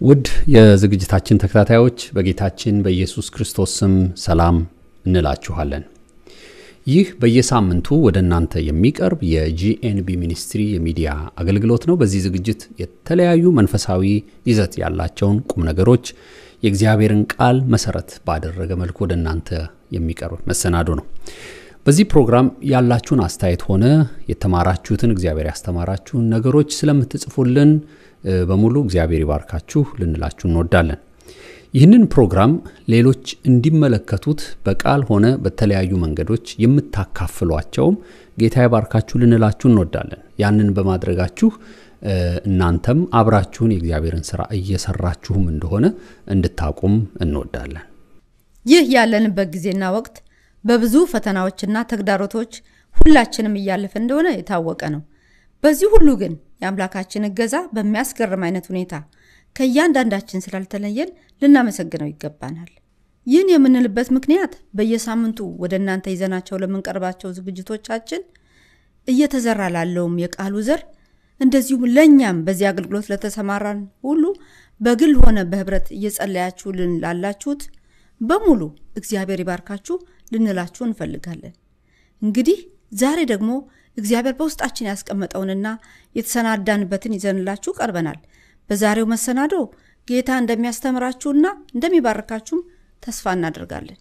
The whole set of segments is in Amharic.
ውድ የዝግጅታችን ተከታታዮች በጌታችን በኢየሱስ ክርስቶስ ስም ሰላም እንላችኋለን። ይህ በየሳምንቱ ወደ እናንተ የሚቀርብ የጂኤንቢ ሚኒስትሪ የሚዲያ አገልግሎት ነው። በዚህ ዝግጅት የተለያዩ መንፈሳዊ ይዘት ያላቸውን ቁም ነገሮች የእግዚአብሔርን ቃል መሰረት ባደረገ መልኩ ወደ እናንተ የሚቀርብ መሰናዶ ነው። በዚህ ፕሮግራም ያላችሁን አስተያየት ሆነ የተማራችሁትን እግዚአብሔር ያስተማራችሁን ነገሮች ስለምትጽፉልን በሙሉ እግዚአብሔር ይባርካችሁ ልንላችሁ እንወዳለን። ይህንን ፕሮግራም ሌሎች እንዲመለከቱት በቃል ሆነ በተለያዩ መንገዶች የምታካፍሏቸውም ጌታ ይባርካችሁ ልንላችሁ እንወዳለን። ያንን በማድረጋችሁ እናንተም አብራችሁን የእግዚአብሔርን ስራ እየሰራችሁም እንደሆነ እንድታቁም እንወዳለን። ይህ ያለንበት ጊዜና ወቅት በብዙ ፈተናዎችና ተግዳሮቶች ሁላችንም እያለፈ እንደሆነ የታወቀ ነው። በዚህ ሁሉ ግን የአምላካችን እገዛ በሚያስገርም አይነት ሁኔታ ከእያንዳንዳችን ስላልተለየን ልናመሰግነው ይገባናል። ይህን የምንልበት ምክንያት በየሳምንቱ ወደ እናንተ ይዘናቸው ለምንቀርባቸው ዝግጅቶቻችን እየተዘራ ላለውም የቃሉ ዘር እንደዚሁም ለእኛም በዚህ አገልግሎት ለተሰማራን ሁሉ በግል ሆነ በህብረት እየጸለያችሁልን ላላችሁት በሙሉ እግዚአብሔር ይባርካችሁ ልንላችሁ እንፈልጋለን። እንግዲህ ዛሬ ደግሞ እግዚአብሔር በውስጣችን ያስቀመጠውንና የተሰናዳንበትን ይዘንላችሁ ቀርበናል። በዛሬው መሰናዶ ጌታ እንደሚያስተምራችሁና እንደሚባርካችሁም ተስፋ እናደርጋለን።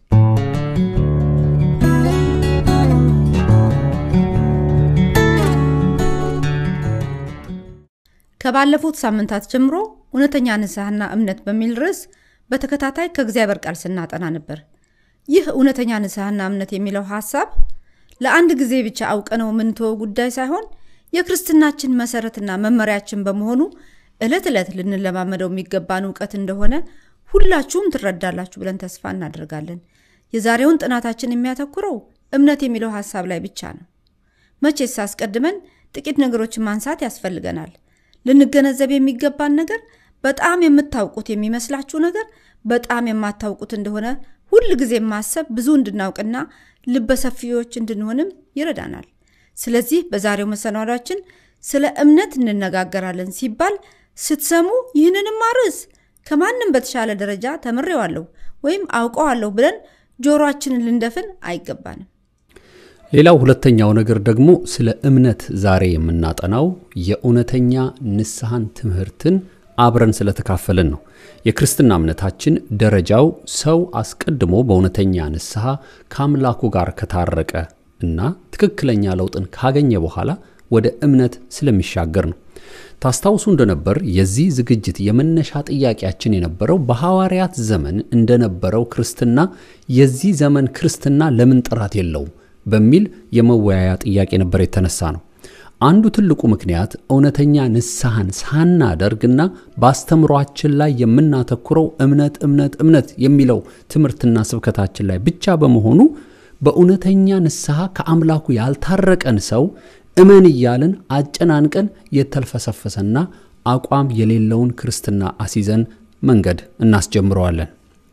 ከባለፉት ሳምንታት ጀምሮ እውነተኛ ንስሐና እምነት በሚል ርዕስ በተከታታይ ከእግዚአብሔር ቃል ስናጠና ነበር። ይህ እውነተኛ ንስሐና እምነት የሚለው ሐሳብ ለአንድ ጊዜ ብቻ አውቀነው የምንተወው ጉዳይ ሳይሆን የክርስትናችን መሰረትና መመሪያችን በመሆኑ ዕለት ዕለት ልንለማመደው የሚገባን እውቀት እንደሆነ ሁላችሁም ትረዳላችሁ ብለን ተስፋ እናደርጋለን። የዛሬውን ጥናታችን የሚያተኩረው እምነት የሚለው ሐሳብ ላይ ብቻ ነው። መቼስ አስቀድመን ጥቂት ነገሮችን ማንሳት ያስፈልገናል። ልንገነዘብ የሚገባን ነገር በጣም የምታውቁት የሚመስላችሁ ነገር በጣም የማታውቁት እንደሆነ ሁል ጊዜ ማሰብ ብዙ እንድናውቅና ልበሰፊዎች እንድንሆንም ይረዳናል። ስለዚህ በዛሬው መሰናዷችን ስለ እምነት እንነጋገራለን ሲባል ስትሰሙ ይህንንም ርዕስ ከማንም በተሻለ ደረጃ ተምሬዋለሁ ወይም አውቀዋለሁ ብለን ጆሮአችንን ልንደፍን አይገባንም። ሌላው ሁለተኛው ነገር ደግሞ ስለ እምነት ዛሬ የምናጠናው የእውነተኛ ንስሐን ትምህርትን አብረን ስለተካፈልን ነው። የክርስትና እምነታችን ደረጃው ሰው አስቀድሞ በእውነተኛ ንስሐ ከአምላኩ ጋር ከታረቀ እና ትክክለኛ ለውጥን ካገኘ በኋላ ወደ እምነት ስለሚሻገር ነው። ታስታውሱ እንደነበር የዚህ ዝግጅት የመነሻ ጥያቄያችን የነበረው በሐዋርያት ዘመን እንደነበረው ክርስትና የዚህ ዘመን ክርስትና ለምን ጥራት የለውም በሚል የመወያያ ጥያቄ ነበር የተነሳ ነው። አንዱ ትልቁ ምክንያት እውነተኛ ንስሐን ሳናደርግና በአስተምሯችን ላይ የምናተኩረው እምነት እምነት እምነት የሚለው ትምህርትና ስብከታችን ላይ ብቻ በመሆኑ በእውነተኛ ንስሐ ከአምላኩ ያልታረቀን ሰው እመን እያልን አጨናንቀን የተልፈሰፈሰና አቋም የሌለውን ክርስትና አሲዘን መንገድ እናስጀምረዋለን።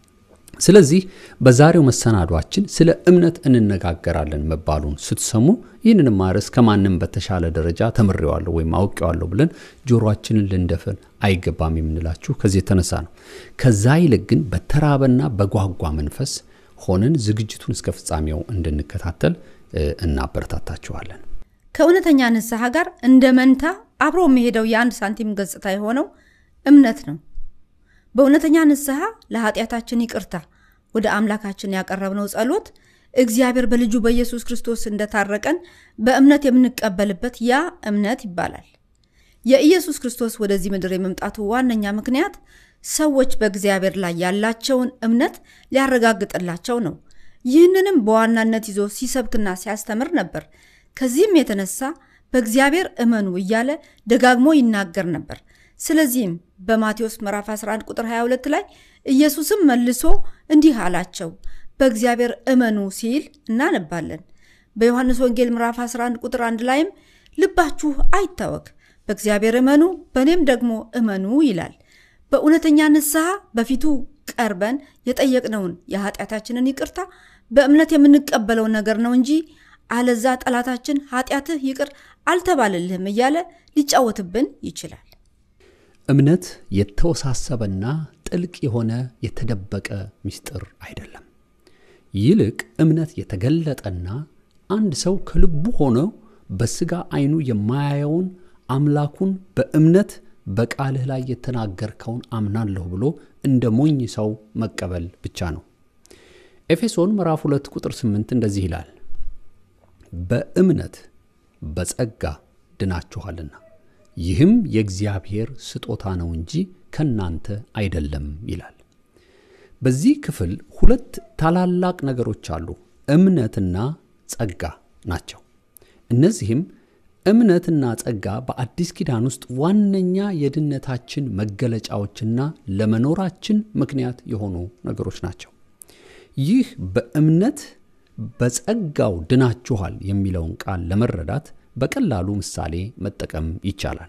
ስለዚህ በዛሬው መሰናዷችን ስለ እምነት እንነጋገራለን መባሉን ስትሰሙ ይህንንም ርዕስ ከማንም በተሻለ ደረጃ ተምሬዋለሁ ወይም አውቄዋለሁ ብለን ጆሮአችንን ልንደፍን አይገባም የምንላችሁ ከዚህ የተነሳ ነው። ከዛ ይልቅ ግን በተራበና በጓጓ መንፈስ ሆነን ዝግጅቱን እስከ ፍጻሜው እንድንከታተል እናበረታታችኋለን። ከእውነተኛ ንስሐ ጋር እንደ መንታ አብሮ የሚሄደው የአንድ ሳንቲም ገጽታ የሆነው እምነት ነው። በእውነተኛ ንስሐ ለኃጢአታችን ይቅርታ ወደ አምላካችን ያቀረብነው ጸሎት እግዚአብሔር በልጁ በኢየሱስ ክርስቶስ እንደታረቀን በእምነት የምንቀበልበት ያ እምነት ይባላል። የኢየሱስ ክርስቶስ ወደዚህ ምድር የመምጣቱ ዋነኛ ምክንያት ሰዎች በእግዚአብሔር ላይ ያላቸውን እምነት ሊያረጋግጥላቸው ነው። ይህንንም በዋናነት ይዞ ሲሰብክና ሲያስተምር ነበር። ከዚህም የተነሳ በእግዚአብሔር እመኑ እያለ ደጋግሞ ይናገር ነበር። ስለዚህም በማቴዎስ ምዕራፍ 11 ቁጥር 22 ላይ ኢየሱስም መልሶ እንዲህ አላቸው፣ በእግዚአብሔር እመኑ ሲል እናነባለን። በዮሐንስ ወንጌል ምዕራፍ 11 ቁጥር 1 ላይም ልባችሁ አይታወክ፣ በእግዚአብሔር እመኑ፣ በእኔም ደግሞ እመኑ ይላል። በእውነተኛ ንስሐ በፊቱ ቀርበን የጠየቅነውን የኃጢአታችንን ይቅርታ በእምነት የምንቀበለው ነገር ነው እንጂ አለዛ ጠላታችን ኃጢአትህ ይቅር አልተባለልህም እያለ ሊጫወትብን ይችላል። እምነት የተወሳሰበና ጥልቅ የሆነ የተደበቀ ምስጢር አይደለም። ይልቅ እምነት የተገለጠና አንድ ሰው ከልቡ ሆኖ በሥጋ ዓይኑ የማያየውን አምላኩን በእምነት በቃልህ ላይ የተናገርከውን አምናለሁ ብሎ እንደ ሞኝ ሰው መቀበል ብቻ ነው። ኤፌሶን ምዕራፍ 2 ቁጥር 8 እንደዚህ ይላል፣ በእምነት በጸጋ ድናችኋልና ይህም የእግዚአብሔር ስጦታ ነው እንጂ ከናንተ አይደለም ይላል። በዚህ ክፍል ሁለት ታላላቅ ነገሮች አሉ፣ እምነትና ጸጋ ናቸው። እነዚህም እምነትና ጸጋ በአዲስ ኪዳን ውስጥ ዋነኛ የድነታችን መገለጫዎችና ለመኖራችን ምክንያት የሆኑ ነገሮች ናቸው። ይህ በእምነት በጸጋው ድናችኋል የሚለውን ቃል ለመረዳት በቀላሉ ምሳሌ መጠቀም ይቻላል።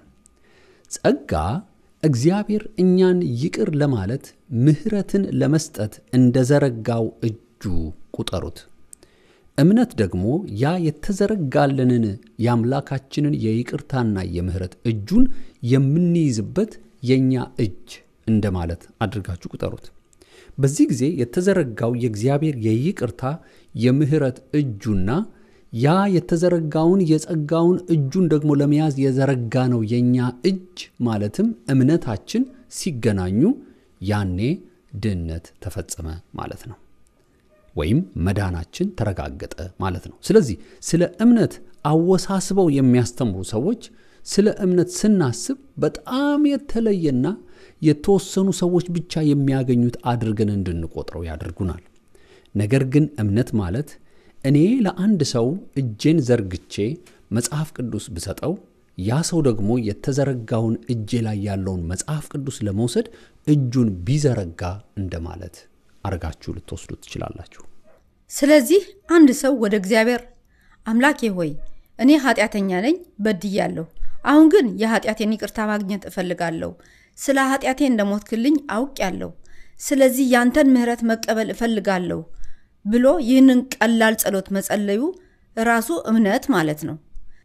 ጸጋ እግዚአብሔር እኛን ይቅር ለማለት ምሕረትን ለመስጠት እንደዘረጋው እጁ ቁጠሩት። እምነት ደግሞ ያ የተዘረጋልንን የአምላካችንን የይቅርታና የምሕረት እጁን የምንይዝበት የእኛ እጅ እንደማለት አድርጋችሁ ቁጠሩት። በዚህ ጊዜ የተዘረጋው የእግዚአብሔር የይቅርታ የምሕረት እጁና ያ የተዘረጋውን የጸጋውን እጁን ደግሞ ለመያዝ የዘረጋ ነው የእኛ እጅ ማለትም እምነታችን ሲገናኙ ያኔ ድህነት ተፈጸመ ማለት ነው፣ ወይም መዳናችን ተረጋገጠ ማለት ነው። ስለዚህ ስለ እምነት አወሳስበው የሚያስተምሩ ሰዎች ስለ እምነት ስናስብ በጣም የተለየና የተወሰኑ ሰዎች ብቻ የሚያገኙት አድርገን እንድንቆጥረው ያደርጉናል። ነገር ግን እምነት ማለት እኔ ለአንድ ሰው እጄን ዘርግቼ መጽሐፍ ቅዱስ ብሰጠው ያ ሰው ደግሞ የተዘረጋውን እጄ ላይ ያለውን መጽሐፍ ቅዱስ ለመውሰድ እጁን ቢዘረጋ እንደማለት አርጋችሁ ልትወስዱ ትችላላችሁ። ስለዚህ አንድ ሰው ወደ እግዚአብሔር አምላኬ ሆይ እኔ ኃጢአተኛ ነኝ፣ በድያለሁ። አሁን ግን የኃጢአቴን ይቅርታ ማግኘት እፈልጋለሁ። ስለ ኃጢአቴ እንደሞትክልኝ አውቄያለሁ። ስለዚህ ያንተን ምሕረት መቀበል እፈልጋለሁ ብሎ ይህንን ቀላል ጸሎት መጸለዩ ራሱ እምነት ማለት ነው።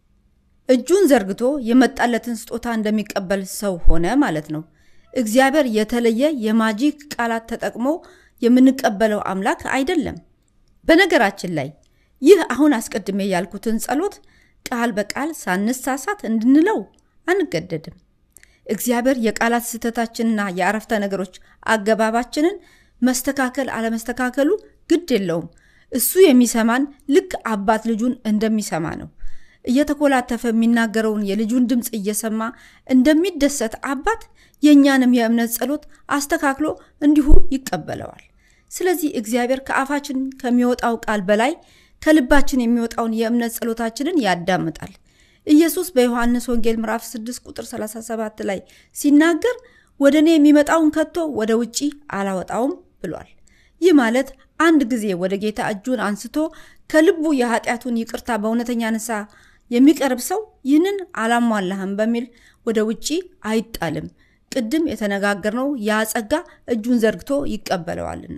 እጁን ዘርግቶ የመጣለትን ስጦታ እንደሚቀበል ሰው ሆነ ማለት ነው። እግዚአብሔር የተለየ የማጂክ ቃላት ተጠቅሞ የምንቀበለው አምላክ አይደለም። በነገራችን ላይ ይህ አሁን አስቀድሜ ያልኩትን ጸሎት ቃል በቃል ሳንሳሳት እንድንለው አንገደድም። እግዚአብሔር የቃላት ስህተታችንና የአረፍተ ነገሮች አገባባችንን መስተካከል አለመስተካከሉ ግድ የለውም። እሱ የሚሰማን ልክ አባት ልጁን እንደሚሰማ ነው። እየተኮላተፈ የሚናገረውን የልጁን ድምፅ እየሰማ እንደሚደሰት አባት የእኛንም የእምነት ጸሎት አስተካክሎ እንዲሁ ይቀበለዋል። ስለዚህ እግዚአብሔር ከአፋችን ከሚወጣው ቃል በላይ ከልባችን የሚወጣውን የእምነት ጸሎታችንን ያዳምጣል። ኢየሱስ በዮሐንስ ወንጌል ምዕራፍ 6 ቁጥር 37 ላይ ሲናገር ወደ እኔ የሚመጣውን ከቶ ወደ ውጪ አላወጣውም ብሏል። ይህ ማለት አንድ ጊዜ ወደ ጌታ እጁን አንስቶ ከልቡ የኃጢአቱን ይቅርታ በእውነተኛ ንስሐ የሚቀርብ ሰው ይህንን አላሟላህም በሚል ወደ ውጪ አይጣልም። ቅድም የተነጋገርነው ያ ጸጋ እጁን ዘርግቶ ይቀበለዋልና።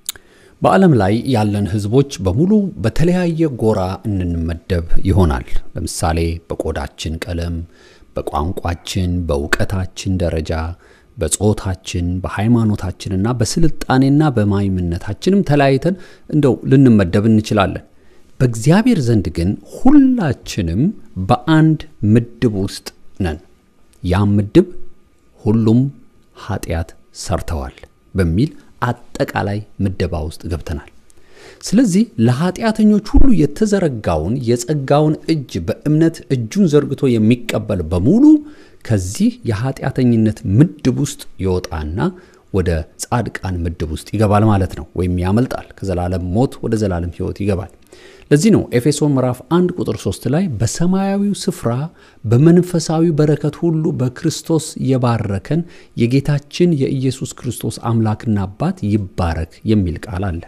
በዓለም ላይ ያለን ሕዝቦች በሙሉ በተለያየ ጎራ እንመደብ ይሆናል። ለምሳሌ በቆዳችን ቀለም፣ በቋንቋችን፣ በእውቀታችን ደረጃ፣ በጾታችን፣ በሃይማኖታችንና በስልጣኔና በማይምነታችንም ተለያይተን እንደው ልንመደብ እንችላለን። በእግዚአብሔር ዘንድ ግን ሁላችንም በአንድ ምድብ ውስጥ ነን። ያም ምድብ ሁሉም ኃጢአት ሰርተዋል በሚል አጠቃላይ ምደባ ውስጥ ገብተናል። ስለዚህ ለኃጢአተኞች ሁሉ የተዘረጋውን የጸጋውን እጅ በእምነት እጁን ዘርግቶ የሚቀበል በሙሉ ከዚህ የኃጢአተኝነት ምድብ ውስጥ ይወጣና ወደ ጻድቃን ምድብ ውስጥ ይገባል ማለት ነው። ወይም ያመልጣል፣ ከዘላለም ሞት ወደ ዘላለም ሕይወት ይገባል። ለዚህ ነው ኤፌሶን ምዕራፍ 1 ቁጥር 3 ላይ በሰማያዊው ስፍራ በመንፈሳዊ በረከት ሁሉ በክርስቶስ የባረከን የጌታችን የኢየሱስ ክርስቶስ አምላክና አባት ይባረክ የሚል ቃል አለ።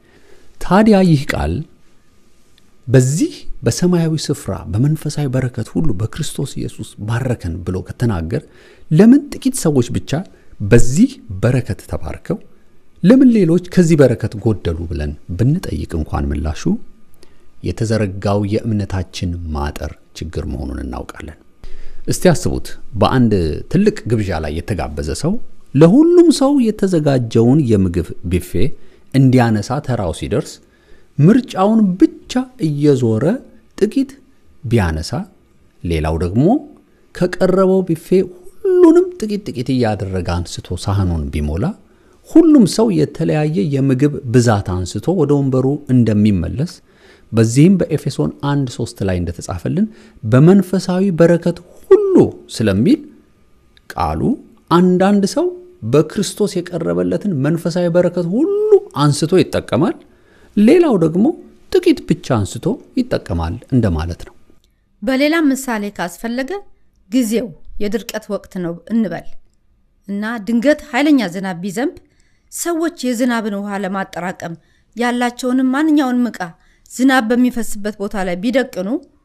ታዲያ ይህ ቃል በዚህ በሰማያዊ ስፍራ በመንፈሳዊ በረከት ሁሉ በክርስቶስ ኢየሱስ ባረከን ብሎ ከተናገር ለምን ጥቂት ሰዎች ብቻ በዚህ በረከት ተባርከው ለምን ሌሎች ከዚህ በረከት ጎደሉ ብለን ብንጠይቅ እንኳን ምላሹ የተዘረጋው የእምነታችን ማጠር ችግር መሆኑን እናውቃለን። እስቲ አስቡት፣ በአንድ ትልቅ ግብዣ ላይ የተጋበዘ ሰው ለሁሉም ሰው የተዘጋጀውን የምግብ ቢፌ እንዲያነሳ ተራው ሲደርስ ምርጫውን ብቻ እየዞረ ጥቂት ቢያነሳ፣ ሌላው ደግሞ ከቀረበው ቢፌ ሁሉንም ጥቂት ጥቂት እያደረገ አንስቶ ሳህኑን ቢሞላ ሁሉም ሰው የተለያየ የምግብ ብዛት አንስቶ ወደ ወንበሩ እንደሚመለስ በዚህም በኤፌሶን 1 3 ላይ እንደተጻፈልን በመንፈሳዊ በረከት ሁሉ ስለሚል ቃሉ አንዳንድ ሰው በክርስቶስ የቀረበለትን መንፈሳዊ በረከት ሁሉ አንስቶ ይጠቀማል፣ ሌላው ደግሞ ጥቂት ብቻ አንስቶ ይጠቀማል እንደማለት ነው። በሌላም ምሳሌ ካስፈለገ ጊዜው የድርቀት ወቅት ነው እንበል እና ድንገት ኃይለኛ ዝናብ ቢዘንብ ሰዎች የዝናብን ውሃ ለማጠራቀም ያላቸውንም ማንኛውንም ዕቃ ዝናብ በሚፈስበት ቦታ ላይ ቢደቅኑ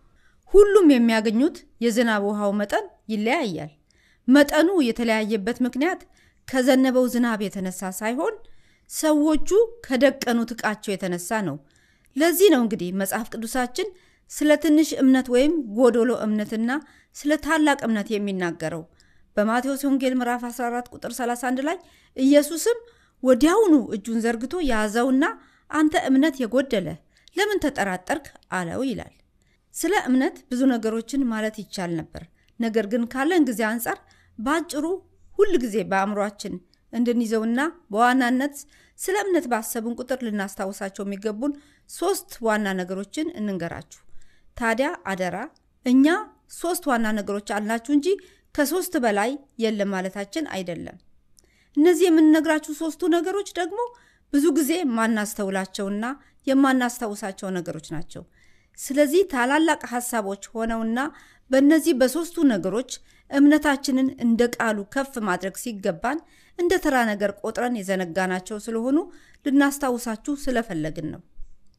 ሁሉም የሚያገኙት የዝናብ ውሃው መጠን ይለያያል። መጠኑ የተለያየበት ምክንያት ከዘነበው ዝናብ የተነሳ ሳይሆን ሰዎቹ ከደቀኑት ዕቃቸው የተነሳ ነው። ለዚህ ነው እንግዲህ መጽሐፍ ቅዱሳችን ስለ ትንሽ እምነት ወይም ጎዶሎ እምነትና ስለ ታላቅ እምነት የሚናገረው። በማቴዎስ ወንጌል ምዕራፍ 14 ቁጥር 31 ላይ ኢየሱስም ወዲያውኑ እጁን ዘርግቶ ያዘውና አንተ እምነት የጎደለ ለምን ተጠራጠርክ አለው ይላል። ስለ እምነት ብዙ ነገሮችን ማለት ይቻል ነበር። ነገር ግን ካለን ጊዜ አንጻር በአጭሩ ሁል ጊዜ በአእምሯችን እንድንይዘውና በዋናነት ስለ እምነት ባሰብን ቁጥር ልናስታውሳቸው የሚገቡን ሶስት ዋና ነገሮችን እንንገራችሁ። ታዲያ አደራ እኛ ሶስት ዋና ነገሮች አልናችሁ እንጂ ከሶስት በላይ የለም ማለታችን አይደለም። እነዚህ የምንነግራችሁ ሶስቱ ነገሮች ደግሞ ብዙ ጊዜ የማናስተውላቸውና የማናስታውሳቸው ነገሮች ናቸው። ስለዚህ ታላላቅ ሀሳቦች ሆነውና በእነዚህ በሶስቱ ነገሮች እምነታችንን እንደ ቃሉ ከፍ ማድረግ ሲገባን እንደ ተራ ነገር ቆጥረን የዘነጋናቸው ስለሆኑ ልናስታውሳችሁ ስለፈለግን ነው።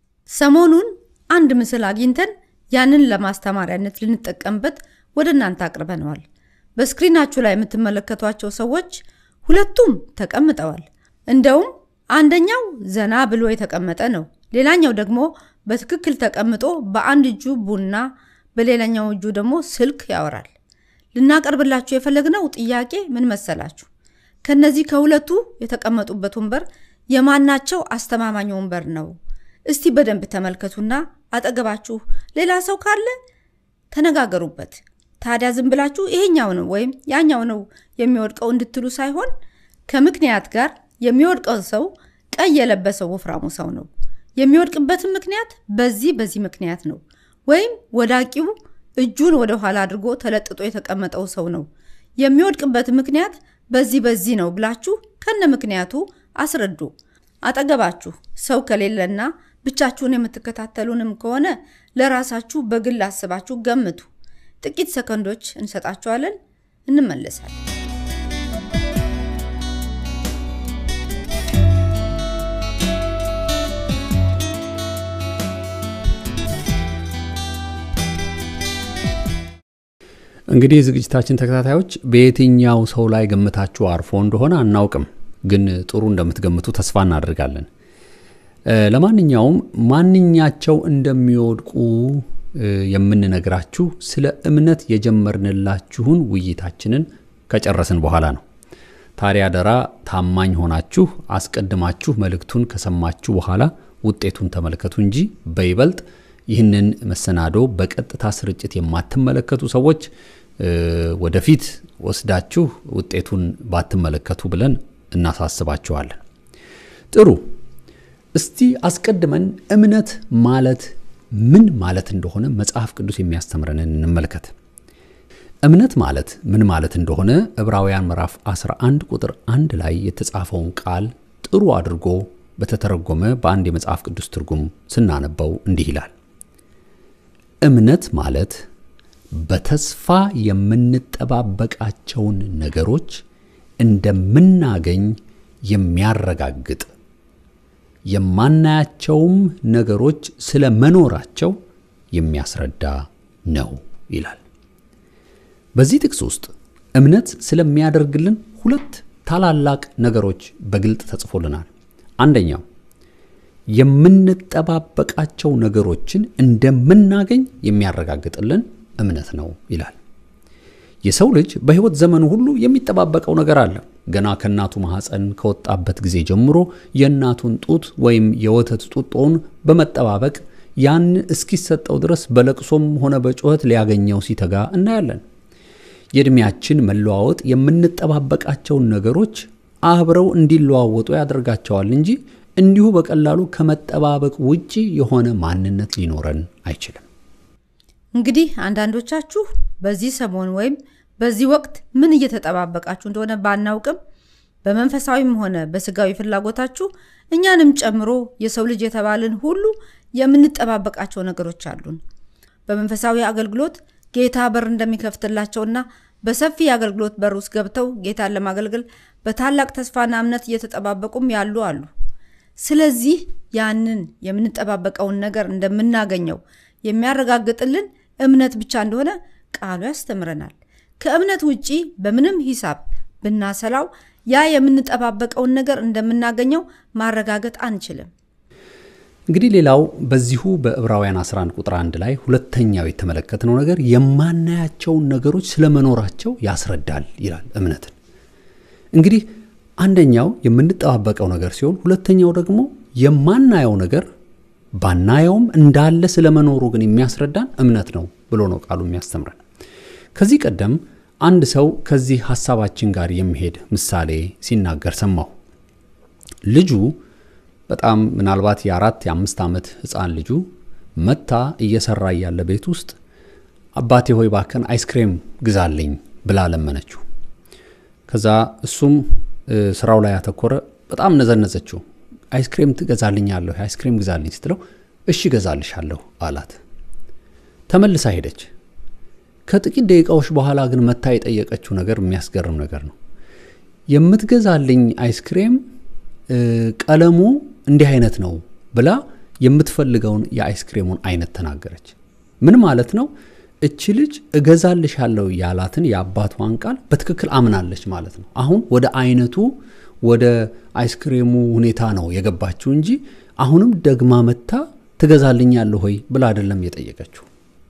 ሰሞኑን አንድ ምስል አግኝተን ያንን ለማስተማሪያነት ልንጠቀምበት ወደ እናንተ አቅርበነዋል። በስክሪናችሁ ላይ የምትመለከቷቸው ሰዎች ሁለቱም ተቀምጠዋል። እንደውም አንደኛው ዘና ብሎ የተቀመጠ ነው። ሌላኛው ደግሞ በትክክል ተቀምጦ በአንድ እጁ ቡና፣ በሌላኛው እጁ ደግሞ ስልክ ያወራል። ልናቀርብላችሁ የፈለግነው ጥያቄ ምን መሰላችሁ? ከነዚህ ከሁለቱ የተቀመጡበት ወንበር የማናቸው አስተማማኝ ወንበር ነው? እስቲ በደንብ ተመልከቱና አጠገባችሁ ሌላ ሰው ካለ ተነጋገሩበት። ታዲያ ዝም ብላችሁ ይሄኛው ነው ወይም ያኛው ነው የሚወድቀው እንድትሉ ሳይሆን ከምክንያት ጋር የሚወድቀው ሰው ቀይ የለበሰው ወፍራሙ ሰው ነው። የሚወድቅበትን ምክንያት በዚህ በዚህ ምክንያት ነው። ወይም ወዳቂው እጁን ወደ ኋላ አድርጎ ተለጥጦ የተቀመጠው ሰው ነው። የሚወድቅበት ምክንያት በዚህ በዚህ ነው ብላችሁ ከነ ምክንያቱ አስረዱ። አጠገባችሁ ሰው ከሌለና ብቻችሁን የምትከታተሉንም ከሆነ ለራሳችሁ በግል አስባችሁ ገምቱ። ጥቂት ሰከንዶች እንሰጣችኋለን፣ እንመለሳለን። እንግዲህ የዝግጅታችን ተከታታዮች በየትኛው ሰው ላይ ገምታችሁ አርፎ እንደሆነ አናውቅም፣ ግን ጥሩ እንደምትገምቱ ተስፋ እናደርጋለን። ለማንኛውም ማንኛቸው እንደሚወድቁ የምንነግራችሁ ስለ እምነት የጀመርንላችሁን ውይይታችንን ከጨረስን በኋላ ነው። ታዲያ አደራ ታማኝ ሆናችሁ አስቀድማችሁ መልእክቱን ከሰማችሁ በኋላ ውጤቱን ተመልከቱ እንጂ በይበልጥ ይህንን መሰናዶ በቀጥታ ስርጭት የማትመለከቱ ሰዎች ወደፊት ወስዳችሁ ውጤቱን ባትመለከቱ ብለን እናሳስባችኋለን። ጥሩ። እስቲ አስቀድመን እምነት ማለት ምን ማለት እንደሆነ መጽሐፍ ቅዱስ የሚያስተምረንን እንመልከት። እምነት ማለት ምን ማለት እንደሆነ ዕብራውያን ምዕራፍ 11 ቁጥር አንድ ላይ የተጻፈውን ቃል ጥሩ አድርጎ በተተረጎመ በአንድ የመጽሐፍ ቅዱስ ትርጉም ስናነበው እንዲህ ይላል። እምነት ማለት በተስፋ የምንጠባበቃቸውን ነገሮች እንደምናገኝ የሚያረጋግጥ የማናያቸውም ነገሮች ስለ መኖራቸው የሚያስረዳ ነው ይላል። በዚህ ጥቅስ ውስጥ እምነት ስለሚያደርግልን ሁለት ታላላቅ ነገሮች በግልጥ ተጽፎልናል። አንደኛው የምንጠባበቃቸው ነገሮችን እንደምናገኝ የሚያረጋግጥልን እምነት ነው ይላል። የሰው ልጅ በሕይወት ዘመኑ ሁሉ የሚጠባበቀው ነገር አለ። ገና ከእናቱ ማኅፀን ከወጣበት ጊዜ ጀምሮ የእናቱን ጡት ወይም የወተት ጡጦውን በመጠባበቅ ያን እስኪሰጠው ድረስ በለቅሶም ሆነ በጩኸት ሊያገኘው ሲተጋ እናያለን። የዕድሜያችን መለዋወጥ የምንጠባበቃቸውን ነገሮች አብረው እንዲለዋወጡ ያደርጋቸዋል እንጂ እንዲሁ በቀላሉ ከመጠባበቅ ውጪ የሆነ ማንነት ሊኖረን አይችልም። እንግዲህ አንዳንዶቻችሁ በዚህ ሰሞን ወይም በዚህ ወቅት ምን እየተጠባበቃችሁ እንደሆነ ባናውቅም በመንፈሳዊም ሆነ በስጋዊ ፍላጎታችሁ እኛንም ጨምሮ የሰው ልጅ የተባልን ሁሉ የምንጠባበቃቸው ነገሮች አሉን። በመንፈሳዊ አገልግሎት ጌታ በር እንደሚከፍትላቸውና በሰፊ የአገልግሎት በር ውስጥ ገብተው ጌታን ለማገልገል በታላቅ ተስፋና እምነት እየተጠባበቁም ያሉ አሉ። ስለዚህ ያንን የምንጠባበቀውን ነገር እንደምናገኘው የሚያረጋግጥልን እምነት ብቻ እንደሆነ ቃሉ ያስተምረናል። ከእምነት ውጪ በምንም ሂሳብ ብናሰላው ያ የምንጠባበቀውን ነገር እንደምናገኘው ማረጋገጥ አንችልም። እንግዲህ ሌላው በዚሁ በዕብራውያን 11 ቁጥር 1 ላይ ሁለተኛው የተመለከትነው ነገር የማናያቸውን ነገሮች ስለመኖራቸው ያስረዳል ይላል እምነትን። እንግዲህ አንደኛው የምንጠባበቀው ነገር ሲሆን ሁለተኛው ደግሞ የማናየው ነገር ባናየውም እንዳለ ስለመኖሩ ግን የሚያስረዳን እምነት ነው ብሎ ነው ቃሉ የሚያስተምረን። ከዚህ ቀደም አንድ ሰው ከዚህ ሐሳባችን ጋር የሚሄድ ምሳሌ ሲናገር ሰማሁ። ልጁ በጣም ምናልባት የአራት የአምስት ዓመት ሕፃን ልጁ መታ እየሰራ እያለ ቤት ውስጥ አባቴ ሆይ ባከን አይስክሬም ግዛልኝ ብላ ለመነችው። ከዛ እሱም ስራው ላይ ያተኮረ። በጣም ነዘነዘችው። አይስክሬም ትገዛልኛለሁ፣ አይስክሬም ግዛልኝ ስትለው እሺ ገዛልሻለሁ አላት። ተመልሳ ሄደች። ከጥቂት ደቂቃዎች በኋላ ግን መታ የጠየቀችው ነገር የሚያስገርም ነገር ነው። የምትገዛልኝ አይስክሬም ቀለሙ እንዲህ አይነት ነው ብላ የምትፈልገውን የአይስክሬሙን አይነት ተናገረች። ምን ማለት ነው? እቺ ልጅ እገዛልሻለሁ ያላትን የአባቷን ቃል በትክክል አምናለች ማለት ነው። አሁን ወደ አይነቱ ወደ አይስክሬሙ ሁኔታ ነው የገባችው እንጂ አሁንም ደግማ መታ ትገዛልኛለሁ ሆይ ብላ አይደለም የጠየቀችው።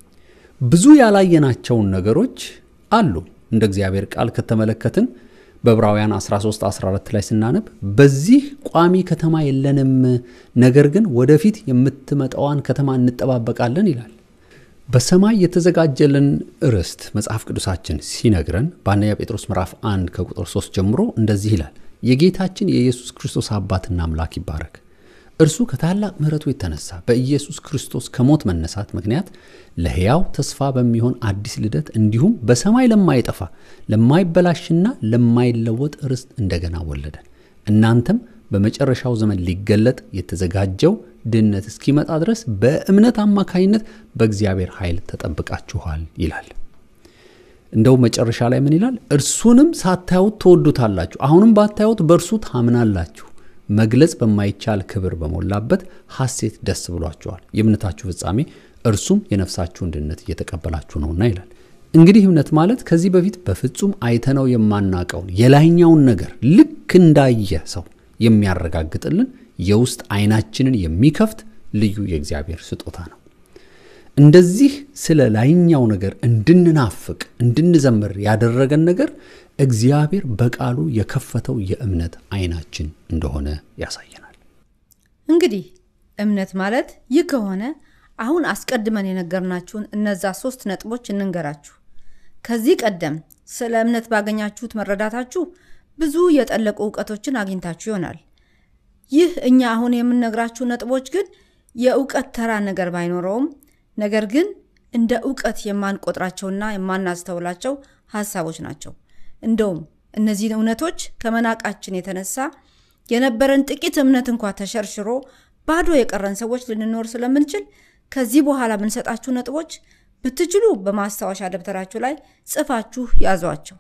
ብዙ ያላየናቸውን ነገሮች አሉ። እንደ እግዚአብሔር ቃል ከተመለከትን በዕብራውያን 13 14 ላይ ስናነብ በዚህ ቋሚ ከተማ የለንም፣ ነገር ግን ወደፊት የምትመጣዋን ከተማ እንጠባበቃለን ይላል። በሰማይ የተዘጋጀልን ርስት መጽሐፍ ቅዱሳችን ሲነግረን በአንደኛ ጴጥሮስ ምዕራፍ 1 ከቁጥር 3 ጀምሮ እንደዚህ ይላል። የጌታችን የኢየሱስ ክርስቶስ አባትና አምላክ ይባረክ። እርሱ ከታላቅ ምሕረቱ የተነሳ በኢየሱስ ክርስቶስ ከሞት መነሳት ምክንያት ለሕያው ተስፋ በሚሆን አዲስ ልደት እንዲሁም በሰማይ ለማይጠፋ ለማይበላሽና ለማይለወጥ ርስት እንደገና ወለደን። እናንተም በመጨረሻው ዘመን ሊገለጥ የተዘጋጀው ድነት እስኪመጣ ድረስ በእምነት አማካኝነት በእግዚአብሔር ኃይል ተጠብቃችኋል ይላል። እንደው መጨረሻ ላይ ምን ይላል? እርሱንም ሳታዩት ትወዱታላችሁ፣ አሁንም ባታዩት በእርሱ ታምናላችሁ መግለጽ በማይቻል ክብር በሞላበት ሐሴት ደስ ብሏቸዋል። የእምነታችሁ ፍጻሜ እርሱም የነፍሳችሁን ድነት እየተቀበላችሁ ነውና ይላል። እንግዲህ እምነት ማለት ከዚህ በፊት በፍጹም አይተነው የማናቀውን የላይኛውን ነገር ልክ እንዳየ ሰው የሚያረጋግጥልን የውስጥ አይናችንን የሚከፍት ልዩ የእግዚአብሔር ስጦታ ነው። እንደዚህ ስለ ላይኛው ነገር እንድንናፍቅ እንድንዘምር ያደረገን ነገር እግዚአብሔር በቃሉ የከፈተው የእምነት አይናችን እንደሆነ ያሳየናል። እንግዲህ እምነት ማለት ይህ ከሆነ አሁን አስቀድመን የነገርናችሁን እነዛ ሶስት ነጥቦች እንንገራችሁ። ከዚህ ቀደም ስለ እምነት ባገኛችሁት መረዳታችሁ ብዙ የጠለቁ እውቀቶችን አግኝታችሁ ይሆናል። ይህ እኛ አሁን የምንነግራችሁ ነጥቦች ግን የእውቀት ተራ ነገር ባይኖረውም ነገር ግን እንደ እውቀት የማንቆጥራቸውና የማናስተውላቸው ሀሳቦች ናቸው። እንደውም እነዚህን እውነቶች ከመናቃችን የተነሳ የነበረን ጥቂት እምነት እንኳ ተሸርሽሮ ባዶ የቀረን ሰዎች ልንኖር ስለምንችል ከዚህ በኋላ የምንሰጣችሁ ነጥቦች ብትችሉ በማስታወሻ ደብተራችሁ ላይ ጽፋችሁ ያዟቸው።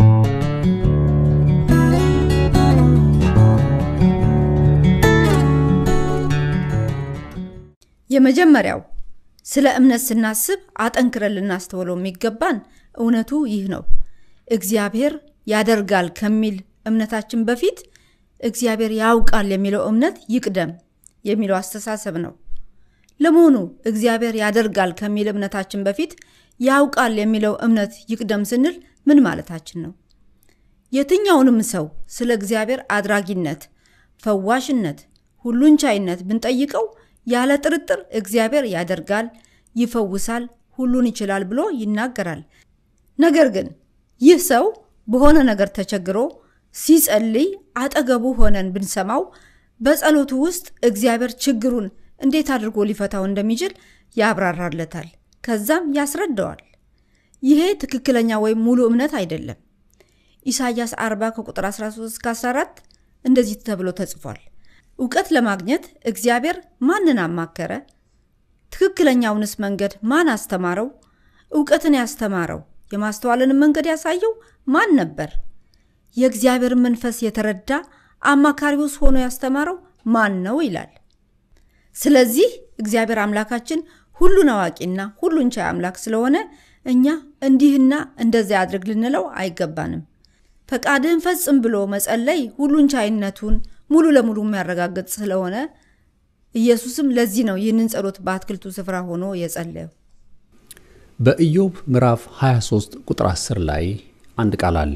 የመጀመሪያው ስለ እምነት ስናስብ አጠንክረን ልናስተውለው የሚገባን እውነቱ ይህ ነው። እግዚአብሔር ያደርጋል ከሚል እምነታችን በፊት እግዚአብሔር ያውቃል የሚለው እምነት ይቅደም የሚለው አስተሳሰብ ነው። ለመሆኑ እግዚአብሔር ያደርጋል ከሚል እምነታችን በፊት ያውቃል የሚለው እምነት ይቅደም ስንል ምን ማለታችን ነው? የትኛውንም ሰው ስለ እግዚአብሔር አድራጊነት፣ ፈዋሽነት፣ ሁሉን ቻይነት ብንጠይቀው ያለ ጥርጥር እግዚአብሔር ያደርጋል፣ ይፈውሳል፣ ሁሉን ይችላል ብሎ ይናገራል። ነገር ግን ይህ ሰው በሆነ ነገር ተቸግሮ ሲጸልይ አጠገቡ ሆነን ብንሰማው በጸሎቱ ውስጥ እግዚአብሔር ችግሩን እንዴት አድርጎ ሊፈታው እንደሚችል ያብራራለታል፣ ከዛም ያስረዳዋል። ይሄ ትክክለኛ ወይም ሙሉ እምነት አይደለም። ኢሳይያስ 40 ከቁጥር 13 14 እንደዚህ ተብሎ ተጽፏል። እውቀት ለማግኘት እግዚአብሔር ማንን አማከረ? ትክክለኛውንስ መንገድ ማን አስተማረው? እውቀትን ያስተማረው የማስተዋልንም መንገድ ያሳየው ማን ነበር? የእግዚአብሔርን መንፈስ የተረዳ አማካሪውስ ሆኖ ያስተማረው ማን ነው ይላል። ስለዚህ እግዚአብሔር አምላካችን ሁሉን አዋቂና ሁሉን ቻይ አምላክ ስለሆነ እኛ እንዲህና እንደዚያ አድርግ ልንለው አይገባንም። ፈቃድህን ፈጽም ብሎ መጸለይ ሁሉን ቻይነቱን ሙሉ ለሙሉ የሚያረጋግጥ ስለሆነ ኢየሱስም ለዚህ ነው ይህንን ጸሎት በአትክልቱ ስፍራ ሆኖ የጸለየው። በኢዮብ ምዕራፍ 23 ቁጥር 10 ላይ አንድ ቃል አለ።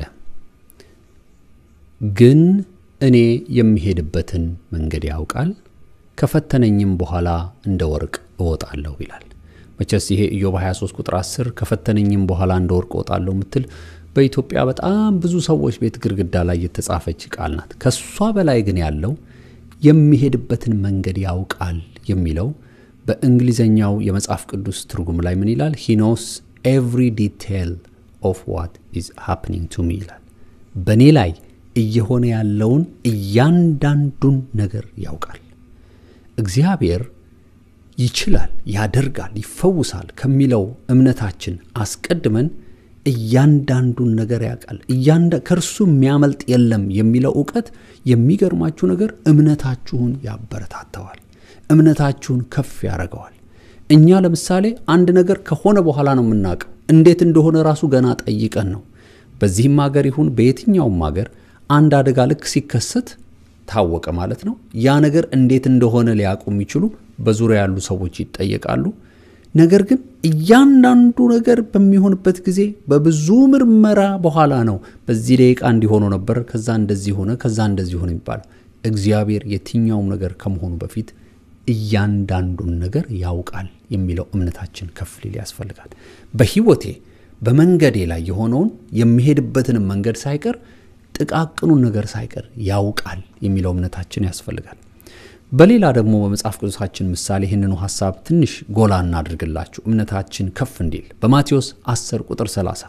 ግን እኔ የሚሄድበትን መንገድ ያውቃል፣ ከፈተነኝም በኋላ እንደ ወርቅ እወጣለሁ ይላል። መቼስ ይሄ ኢዮብ 23 ቁጥር 10 ከፈተነኝም በኋላ እንደ ወርቅ እወጣለሁ የምትል በኢትዮጵያ በጣም ብዙ ሰዎች ቤት ግድግዳ ላይ የተጻፈች ቃል ናት። ከሷ በላይ ግን ያለው የሚሄድበትን መንገድ ያውቃል የሚለው በእንግሊዘኛው የመጽሐፍ ቅዱስ ትርጉም ላይ ምን ይላል? ሂ ኖስ ኤቭሪ ዲቴል ኦፍ ዋት ኢዝ ሃፕኒንግ ቱ ሚ ይላል። በእኔ ላይ እየሆነ ያለውን እያንዳንዱን ነገር ያውቃል። እግዚአብሔር ይችላል፣ ያደርጋል፣ ይፈውሳል ከሚለው እምነታችን አስቀድመን እያንዳንዱን ነገር ያውቃል። ከእርሱ የሚያመልጥ የለም የሚለው እውቀት የሚገርማችሁ ነገር እምነታችሁን ያበረታተዋል፣ እምነታችሁን ከፍ ያደርገዋል። እኛ ለምሳሌ አንድ ነገር ከሆነ በኋላ ነው የምናውቀው። እንዴት እንደሆነ ራሱ ገና ጠይቀን ነው። በዚህም ሀገር ይሁን በየትኛውም ሀገር አንድ አደጋ ልክ ሲከሰት ታወቀ ማለት ነው። ያ ነገር እንዴት እንደሆነ ሊያውቁ የሚችሉ በዙሪያ ያሉ ሰዎች ይጠየቃሉ። ነገር ግን እያንዳንዱ ነገር በሚሆንበት ጊዜ በብዙ ምርመራ በኋላ ነው በዚህ ደቂቃ እንዲሆኑ ነበር፣ ከዛ እንደዚህ ሆነ፣ ከዛ እንደዚህ ሆነ የሚባለው። እግዚአብሔር የትኛውም ነገር ከመሆኑ በፊት እያንዳንዱን ነገር ያውቃል የሚለው እምነታችን ከፍ ሊል ያስፈልጋል። በሕይወቴ በመንገዴ ላይ የሆነውን የሚሄድበትንም መንገድ ሳይቀር ጥቃቅኑን ነገር ሳይቀር ያውቃል የሚለው እምነታችን ያስፈልጋል። በሌላ ደግሞ በመጽሐፍ ቅዱሳችን ምሳሌ ይህንኑ ሐሳብ ትንሽ ጎላ እናድርግላችሁ እምነታችን ከፍ እንዲል በማቴዎስ 10 ቁጥር 30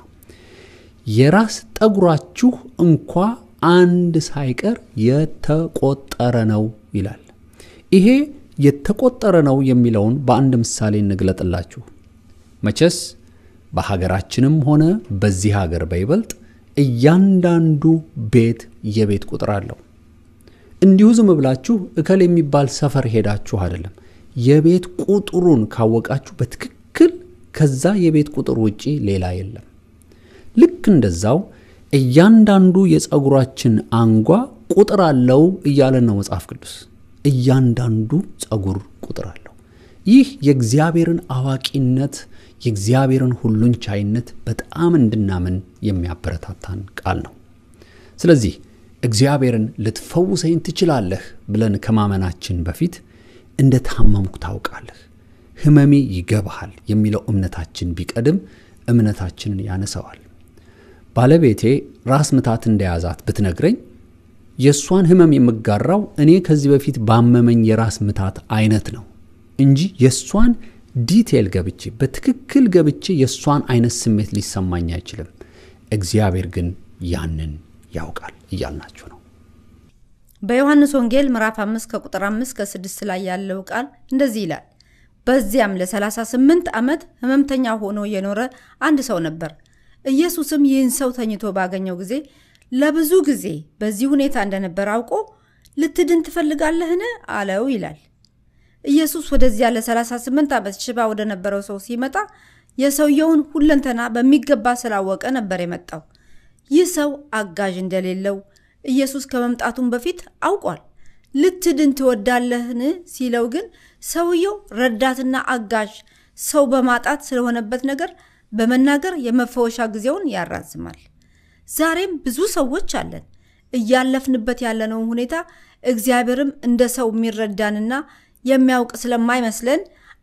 የራስ ጠጉራችሁ እንኳ አንድ ሳይቀር የተቆጠረ ነው ይላል። ይሄ የተቆጠረ ነው የሚለውን በአንድ ምሳሌ እንግለጥላችሁ። መቼስ በሀገራችንም ሆነ በዚህ ሀገር በይበልጥ እያንዳንዱ ቤት የቤት ቁጥር አለው። እንዲሁ ዝም ብላችሁ እከል የሚባል ሰፈር ሄዳችሁ አይደለም። የቤት ቁጥሩን ካወቃችሁ በትክክል ከዛ የቤት ቁጥር ውጪ ሌላ የለም። ልክ እንደዛው እያንዳንዱ የፀጉራችን አንጓ ቁጥር አለው እያለን ነው መጽሐፍ ቅዱስ። እያንዳንዱ ፀጉር ቁጥር አለው። ይህ የእግዚአብሔርን አዋቂነት የእግዚአብሔርን ሁሉን ቻይነት በጣም እንድናምን የሚያበረታታን ቃል ነው። ስለዚህ እግዚአብሔርን ልትፈውሰኝ ትችላለህ ብለን ከማመናችን በፊት እንደ ታመምኩ ታውቃለህ፣ ሕመሜ ይገባሃል የሚለው እምነታችን ቢቀድም እምነታችንን ያነሰዋል። ባለቤቴ ራስ ምታት እንደያዛት ብትነግረኝ የእሷን ሕመም የምጋራው እኔ ከዚህ በፊት ባመመኝ የራስ ምታት አይነት ነው እንጂ የእሷን ዲቴል ገብቼ በትክክል ገብቼ የእሷን አይነት ስሜት ሊሰማኝ አይችልም። እግዚአብሔር ግን ያንን ያውቃል እያልናችሁ ነው። በዮሐንስ ወንጌል ምዕራፍ 5 ከቁጥር 5 ከ6 ላይ ያለው ቃል እንደዚህ ይላል። በዚያም ለ38 ዓመት ሕመምተኛ ሆኖ የኖረ አንድ ሰው ነበር። ኢየሱስም ይህን ሰው ተኝቶ ባገኘው ጊዜ ለብዙ ጊዜ በዚህ ሁኔታ እንደነበር አውቆ ልትድን ትፈልጋለህን? አለው ይላል። ኢየሱስ ወደዚያ ለ38 ዓመት ሽባ ወደ ነበረው ሰው ሲመጣ የሰውየውን ሁለንተና በሚገባ ስላወቀ ነበር የመጣው። ይህ ሰው አጋዥ እንደሌለው ኢየሱስ ከመምጣቱም በፊት አውቋል። ልትድን ትወዳለህን ሲለው ግን ሰውየው ረዳትና አጋዥ ሰው በማጣት ስለሆነበት ነገር በመናገር የመፈወሻ ጊዜውን ያራዝማል። ዛሬም ብዙ ሰዎች አለን እያለፍንበት ያለነውን ሁኔታ እግዚአብሔርም እንደ ሰው የሚረዳንና የሚያውቅ ስለማይመስለን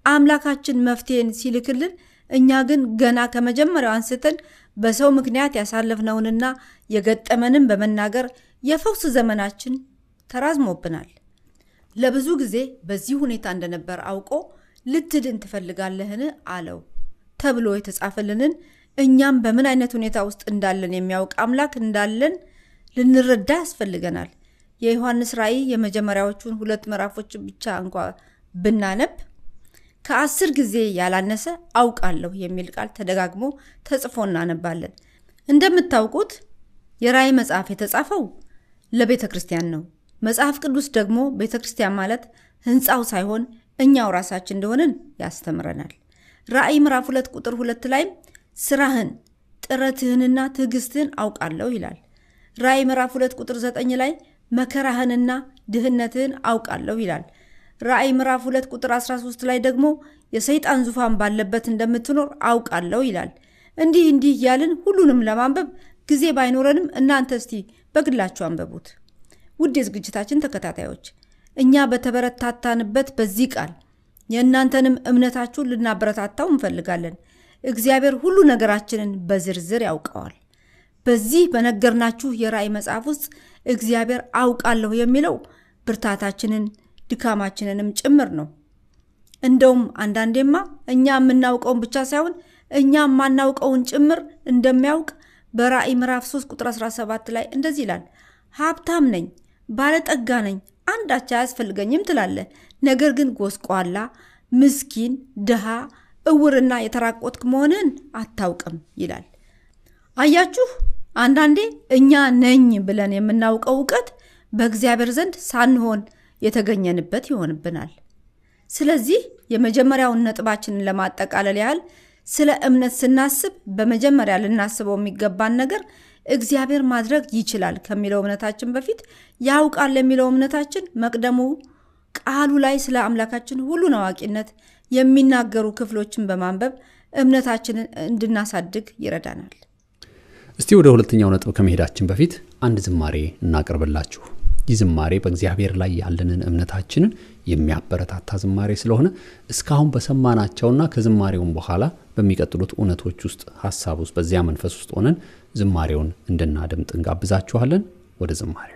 አምላካችን መፍትሄን ሲልክልን እኛ ግን ገና ከመጀመሪያው አንስተን በሰው ምክንያት ያሳለፍነውንና የገጠመንን በመናገር የፈውስ ዘመናችን ተራዝሞብናል። ለብዙ ጊዜ በዚህ ሁኔታ እንደነበር አውቆ ልትድን ትፈልጋለህን አለው ተብሎ የተጻፈልንን እኛም በምን አይነት ሁኔታ ውስጥ እንዳለን የሚያውቅ አምላክ እንዳለን ልንረዳ ያስፈልገናል። የዮሐንስ ራእይ የመጀመሪያዎቹን ሁለት ምዕራፎች ብቻ እንኳ ብናነብ ከአስር ጊዜ ያላነሰ አውቃለሁ የሚል ቃል ተደጋግሞ ተጽፎ እናነባለን። እንደምታውቁት የራእይ መጽሐፍ የተጻፈው ለቤተ ክርስቲያን ነው። መጽሐፍ ቅዱስ ደግሞ ቤተ ክርስቲያን ማለት ሕንፃው ሳይሆን እኛው ራሳችን እንደሆንን ያስተምረናል። ራእይ ምዕራፍ ሁለት ቁጥር ሁለት ላይም ስራህን ጥረትህንና ትዕግስትህን አውቃለሁ ይላል። ራእይ ምዕራፍ ሁለት ቁጥር ዘጠኝ ላይ መከራህንና ድህነትህን አውቃለሁ ይላል። ራእይ ምዕራፍ ሁለት ቁጥር 13 ላይ ደግሞ የሰይጣን ዙፋን ባለበት እንደምትኖር አውቃለሁ ይላል። እንዲህ እንዲህ እያልን ሁሉንም ለማንበብ ጊዜ ባይኖረንም እናንተ እስቲ በግላችሁ አንበቡት። ውድ የዝግጅታችን ተከታታዮች እኛ በተበረታታንበት በዚህ ቃል የእናንተንም እምነታችሁን ልናበረታታው እንፈልጋለን። እግዚአብሔር ሁሉ ነገራችንን በዝርዝር ያውቀዋል። በዚህ በነገርናችሁ የራእይ መጽሐፍ ውስጥ እግዚአብሔር አውቃለሁ የሚለው ብርታታችንን ድካማችንንም ጭምር ነው። እንደውም አንዳንዴማ እኛ የምናውቀውን ብቻ ሳይሆን እኛ የማናውቀውን ጭምር እንደሚያውቅ በራእይ ምዕራፍ 3 ቁጥር 17 ላይ እንደዚህ ይላል፣ ሀብታም ነኝ፣ ባለጠጋ ነኝ፣ አንዳች አያስፈልገኝም ትላለህ፣ ነገር ግን ጎስቋላ፣ ምስኪን፣ ድሃ፣ እውርና የተራቆትክ መሆንህን አታውቅም ይላል። አያችሁ፣ አንዳንዴ እኛ ነኝ ብለን የምናውቀው እውቀት በእግዚአብሔር ዘንድ ሳንሆን የተገኘንበት ይሆንብናል። ስለዚህ የመጀመሪያውን ነጥባችንን ለማጠቃለል ያህል ስለ እምነት ስናስብ በመጀመሪያ ልናስበው የሚገባን ነገር እግዚአብሔር ማድረግ ይችላል ከሚለው እምነታችን በፊት ያውቃል የሚለው እምነታችን መቅደሙ ቃሉ ላይ ስለ አምላካችን ሁሉን አዋቂነት የሚናገሩ ክፍሎችን በማንበብ እምነታችንን እንድናሳድግ ይረዳናል። እስቲ ወደ ሁለተኛው ነጥብ ከመሄዳችን በፊት አንድ ዝማሬ እናቅርብላችሁ። ይህ ዝማሬ በእግዚአብሔር ላይ ያለንን እምነታችንን የሚያበረታታ ዝማሬ ስለሆነ እስካሁን በሰማናቸውና ከዝማሬውን በኋላ በሚቀጥሉት እውነቶች ውስጥ ሀሳብ ውስጥ በዚያ መንፈስ ውስጥ ሆነን ዝማሬውን እንድናደምጥ እንጋብዛችኋለን። ወደ ዝማሬው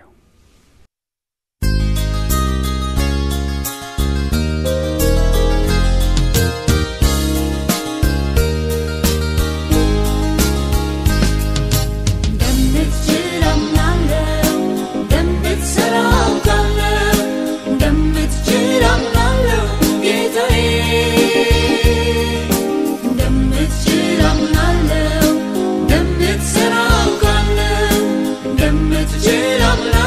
I'm not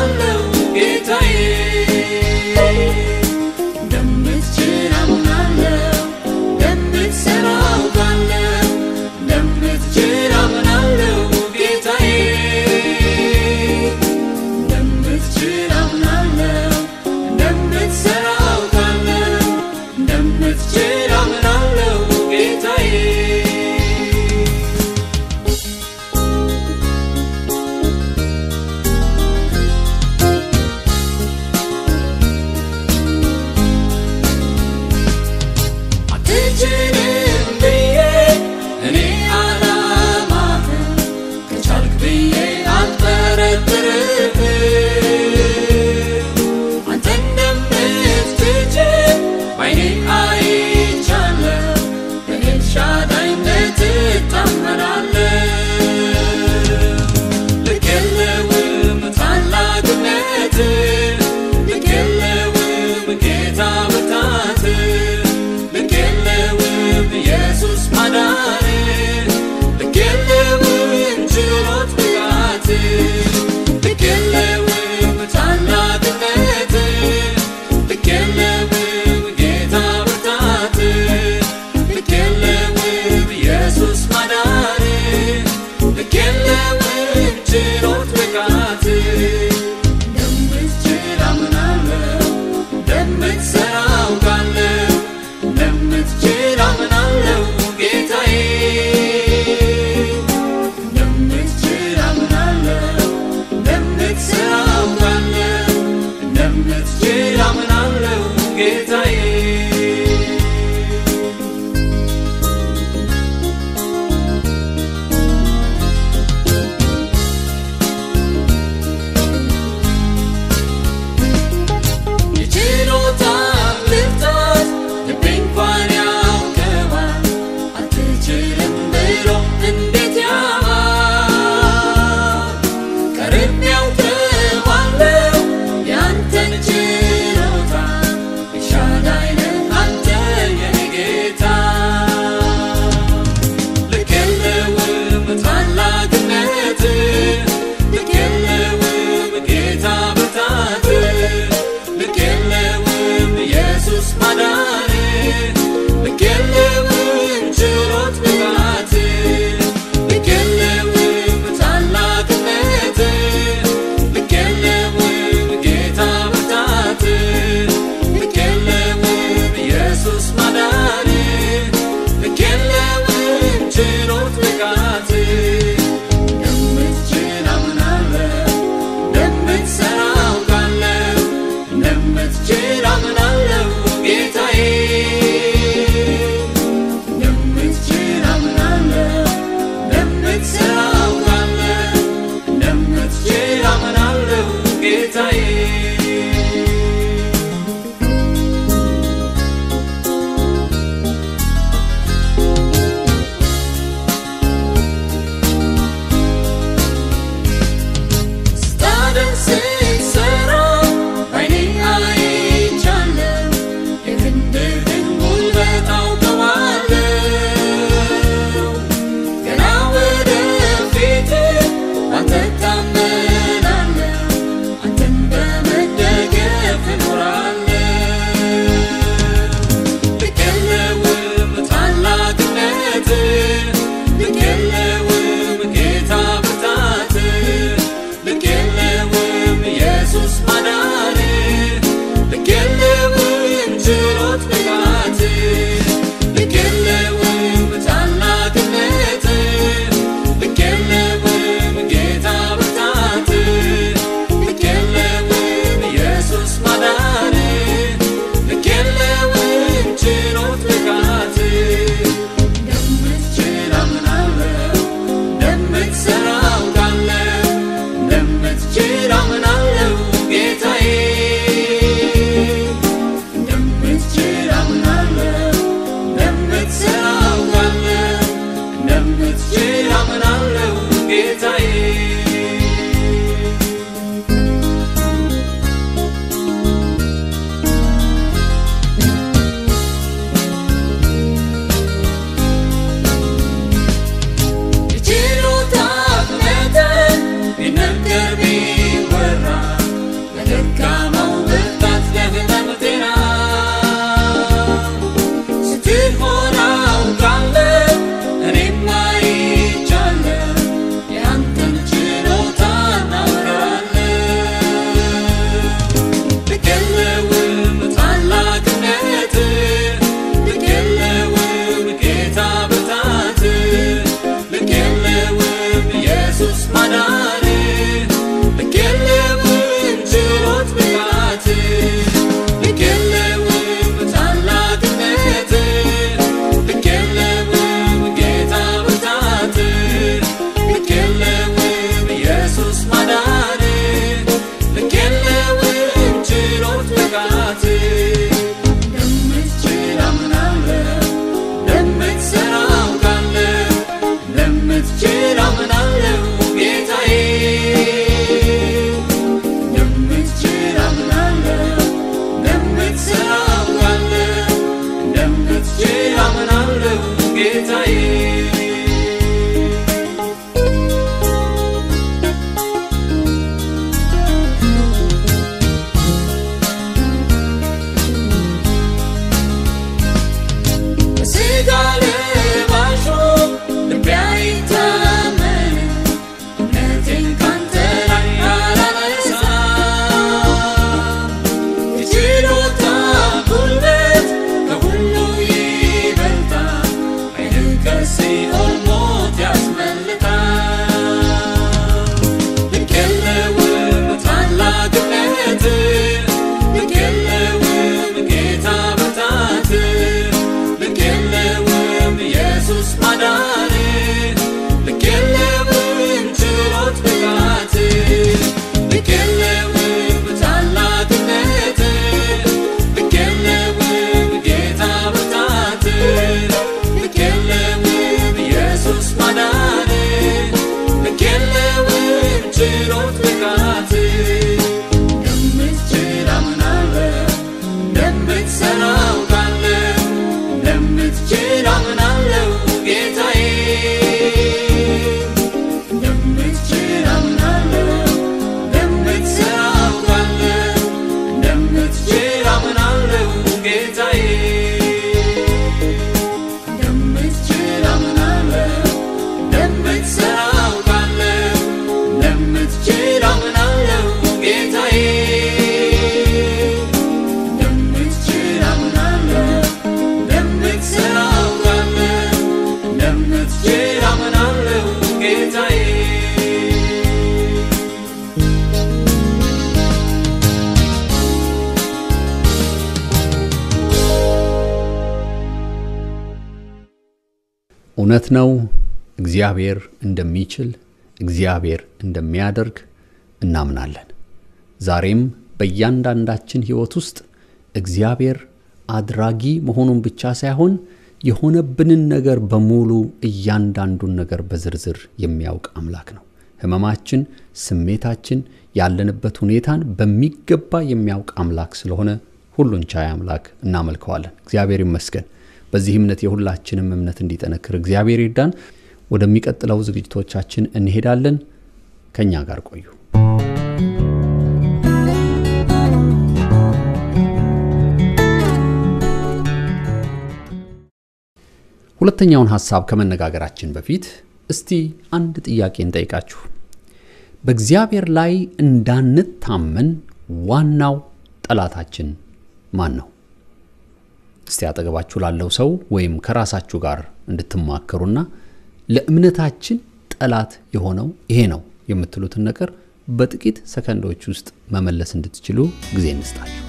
ማዳን ልክ የለውም ችሎት ብቃት ልክ የለውም ታላቅነት ልክ የለውም ጌታ ብርታት ልክ የለውም ኢየሱስ ማዳን ልክ የለውም ችሎት ብቃት እንደምትችል አምናለሁ እንደምትሠራው ካለው እንደምትችል አምናለሁ ጌታዬ እንደምትችል አምናለሁ እንደምትሠራው ካለው እንደምትችል አምናለሁ ጌታዬ በሥጋ ለባሹ ልቤ አይታመን እምነቴን ካንተ ላይ አላነሳም የችሎታ ጉልበት ከሁሉ ይበልጣል ኃይልን ከሲኦል ሞት ያስመልጣል ልክ የለውም ታላቅነት ልክ የለውም ጌታ ብርታት ልክ የለውም ኢየሱስ ማዳን ልክ የለውም ችሎት ብቃት ልክ የለውም ታላቅነት ልክ የለውም ጌታ ብርታት ልክ የለውም ኢየሱስ ማዳን ልክ የለውም ችሎት ብቃት እንደምትችል አምናለሁ እንደምትሠራው ካለው እንደምትችል አምናለሁ ጌታዬ እንደምትችል አምናለሁ እንደምትሠራው ካለው እንደምትችል አምናለሁ ጌታዬ እንደምትችል አምናለሁ እንደምትሠራው ካለው እንደምትችል አምናለሁ ጌታዬ እንደምትችል አምናለሁ እንደምትሠራው ካለው እንደምትችል አምናለሁ ጌታዬ እውነት ነው። እግዚአብሔር እንደሚችል እግዚአብሔር እንደሚያደርግ እናምናለን። ዛሬም በእያንዳንዳችን ሕይወት ውስጥ እግዚአብሔር አድራጊ መሆኑን ብቻ ሳይሆን የሆነብንን ነገር በሙሉ እያንዳንዱን ነገር በዝርዝር የሚያውቅ አምላክ ነው። ሕመማችን፣ ስሜታችን፣ ያለንበት ሁኔታን በሚገባ የሚያውቅ አምላክ ስለሆነ ሁሉን ቻይ አምላክ እናመልከዋለን። እግዚአብሔር ይመስገን። በዚህ እምነት የሁላችንም እምነት እንዲጠነክር እግዚአብሔር ይርዳን። ወደሚቀጥለው ዝግጅቶቻችን እንሄዳለን። ከእኛ ጋር ቆዩ። ሁለተኛውን ሐሳብ ከመነጋገራችን በፊት እስቲ አንድ ጥያቄ እንጠይቃችሁ። በእግዚአብሔር ላይ እንዳንታመን ዋናው ጠላታችን ማን ነው? እስቲ አጠገባችሁ ላለው ሰው ወይም ከራሳችሁ ጋር እንድትማከሩና ለእምነታችን ጠላት የሆነው ይሄ ነው የምትሉትን ነገር በጥቂት ሰከንዶች ውስጥ መመለስ እንድትችሉ ጊዜ እንስጣችሁ።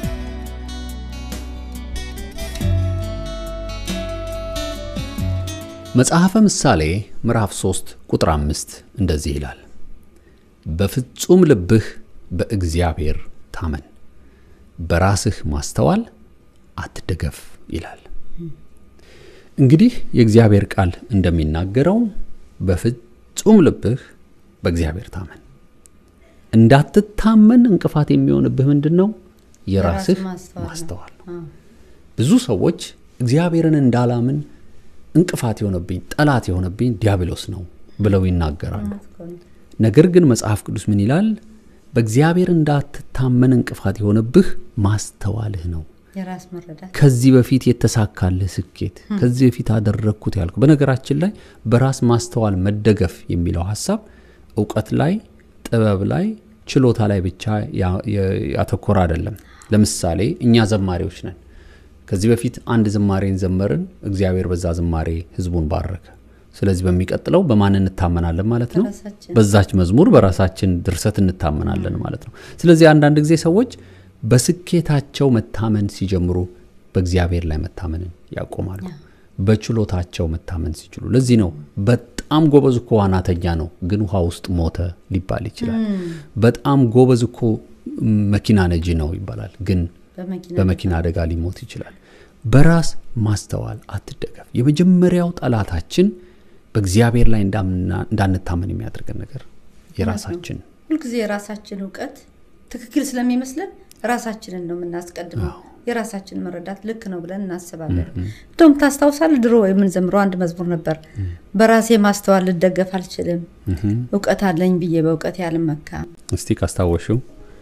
መጽሐፈ ምሳሌ ምዕራፍ 3 ቁጥር 5 እንደዚህ ይላል፣ በፍጹም ልብህ በእግዚአብሔር ታመን፣ በራስህ ማስተዋል አትደገፍ ይላል። እንግዲህ የእግዚአብሔር ቃል እንደሚናገረው በፍጹም ልብህ በእግዚአብሔር ታመን። እንዳትታመን እንቅፋት የሚሆንብህ ምንድን ነው? የራስህ ማስተዋል ነው። ብዙ ሰዎች እግዚአብሔርን እንዳላምን እንቅፋት የሆነብኝ ጠላት የሆነብኝ ዲያብሎስ ነው ብለው ይናገራሉ። ነገር ግን መጽሐፍ ቅዱስ ምን ይላል? በእግዚአብሔር እንዳትታመን እንቅፋት የሆነብህ ማስተዋልህ ነው። የራስ መረዳት ከዚህ በፊት የተሳካልህ ስኬት፣ ከዚህ በፊት አደረግኩት ያልኩ። በነገራችን ላይ በራስ ማስተዋል መደገፍ የሚለው ሀሳብ እውቀት ላይ፣ ጥበብ ላይ፣ ችሎታ ላይ ብቻ ያተኮረ አይደለም። ለምሳሌ እኛ ዘማሪዎች ነን። ከዚህ በፊት አንድ ዝማሬን ዘመርን። እግዚአብሔር በዛ ዝማሬ ህዝቡን ባረከ። ስለዚህ በሚቀጥለው በማን እንታመናለን ማለት ነው? በራሳችን። በዛች መዝሙር በራሳችን ድርሰት እንታመናለን ማለት ነው። ስለዚህ አንዳንድ ጊዜ ሰዎች በስኬታቸው መታመን ሲጀምሩ በእግዚአብሔር ላይ መታመንን ያቆማሉ። በችሎታቸው መታመን ሲችሉ፣ ለዚህ ነው በጣም ጎበዝ እኮ ዋናተኛ ነው ግን ውሃ ውስጥ ሞተ ሊባል ይችላል። በጣም ጎበዝ እኮ መኪና ነጂ ነው ይባላል ግን በመኪና በመኪና አደጋ ሊሞት ይችላል። በራስ ማስተዋል አትደገፍ። የመጀመሪያው ጠላታችን በእግዚአብሔር ላይ እንዳምና- እንዳንታመን የሚያደርገን ነገር የራሳችን ሁልጊዜ የራሳችን እውቀት ትክክል ስለሚመስለን ራሳችንን ነው የምናስቀድመው። የራሳችን መረዳት ልክ ነው ብለን እናስባለን። እንደውም ታስታውሳለህ፣ ድሮ የምንዘምረው አንድ መዝሙር ነበር። በራሴ ማስተዋል ልደገፍ አልችልም፣ እውቀት አለኝ ብዬ በእውቀት ያልመካም። እስቲ ካስታወሽው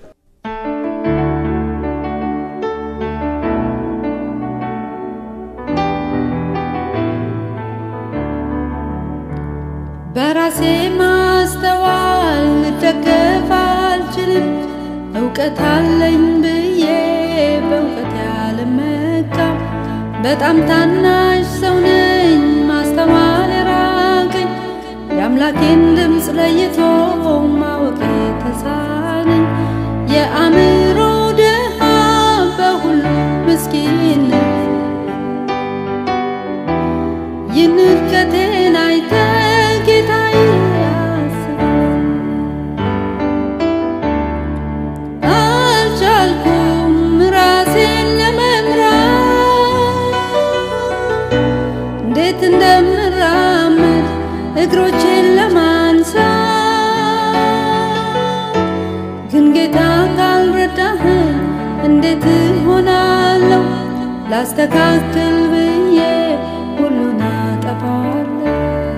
በራሴ ማስተዋል ልደገፍ አልችልም፣ እውቀት አለኝ ብዬ በእውቀት ያልመካም። በጣም ታናሽ ሰው ነኝ፣ ማስተዋል የራቀኝ የአምላኬን ድምፅ ለይቶ ማወቅ የተሳነኝ የአእምሮ ድሃ በሁሉ ምስኪን ነኝ። ይህን ውድቀቴን አይተህ ጌታዬ አስበኝ። አልቻልኩም ራሴን ለመምራት እንዴት እንደምራመድ እግሮቼን ለማንሳት ግን ጌታ ካልረዳህን እንዴት እሆናለሁ? ላስተካክል ብዬ ሁሉን አጠፋለሁ።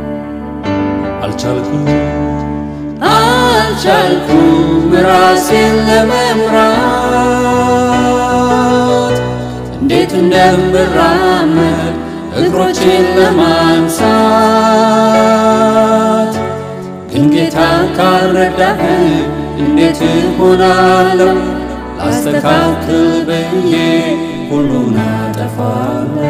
አልቻልኩም አልቻልኩም ራሴን ለመምራት እንዴት እንደምራመድ እግሮቼን ለማንሳት ግን ጌታ ካልረዳህ እንዴት እሆናለሁ? ላስተካክል ብዬ ሁሉን አጠፋለሁ።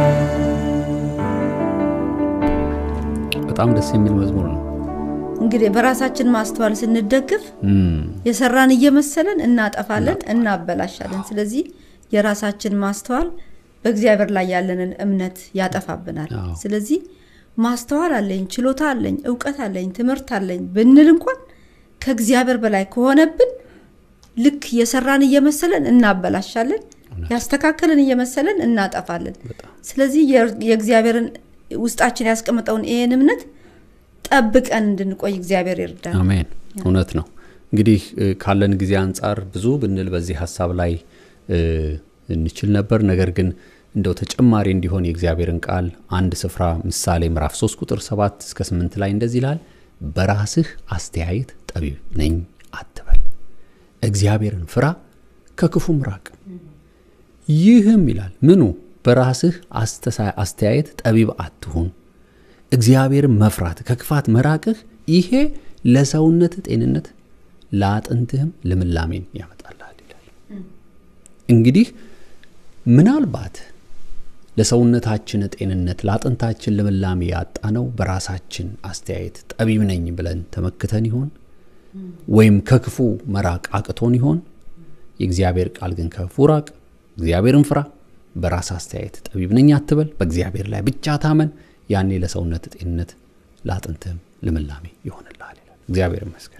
በጣም ደስ የሚል መዝሙር ነው። እንግዲህ በራሳችን ማስተዋል ስንደግፍ እም፣ የሰራን እየመሰለን እናጠፋለን፣ እናበላሻለን። ስለዚህ የራሳችን ማስተዋል በእግዚአብሔር ላይ ያለንን እምነት ያጠፋብናል። አዎ። ስለዚህ ማስተዋል አለኝ፣ ችሎታ አለኝ፣ እውቀት አለኝ፣ ትምህርት አለኝ ብንል እንኳን ከእግዚአብሔር በላይ ከሆነብን ልክ የሰራን እየመሰለን እናበላሻለን፣ ያስተካከልን እየመሰለን እናጠፋለን። ስለዚህ የር- የእግዚአብሔርን ውስጣችን ያስቀመጠውን ይህን እምነት ጠብቀን እንድንቆይ እግዚአብሔር ይርዳል። አሜን። እውነት ነው። እንግዲህ እ፣ ካለን ጊዜ አንጻር ብዙ ብንል በዚህ ሀሳብ ላይ እ፣ እንችል ነበር። ነገር ግን እንደው ተጨማሪ እንዲሆን የእግዚአብሔርን ቃል አንድ ስፍራ ምሳሌ ምዕራፍ 3 ቁጥር 7 እስከ 8 ላይ እንደዚህ ይላል፣ በራስህ አስተያየት ጠቢብ ነኝ አትበል፣ እግዚአብሔርን ፍራ ከክፉም ራቅ። ይህም ይላል ምኑ በራስህ አስተሳ- አስተያየት ጠቢብ አትሁን እግዚአብሔርን መፍራት ከክፋት መራቅህ ይሄ ለሰውነት ጤንነት ለአጥንትህም ልምላሜን ያመጣልሃል ይላል። እንግዲህ ምናልባት ለሰውነታችን ጤንነት ለአጥንታችን ልምላሜ ያጣነው በራሳችን አስተያየት ጠቢብ ነኝ ብለን ተመክተን ይሆን ወይም ከክፉ መራቅ አቅቶን ይሆን? የእግዚአብሔር ቃል ግን ከክፉ ራቅ፣ እግዚአብሔርን ፍራ፣ በራስ አስተያየት ጠቢብ ነኝ አትበል፣ በእግዚአብሔር ላይ ብቻ ታመን፣ ያኔ ለሰውነት ጤንነት ለአጥንትህም ልምላሜ ይሆንልሃል ይላል። እግዚአብሔር ይመስገን።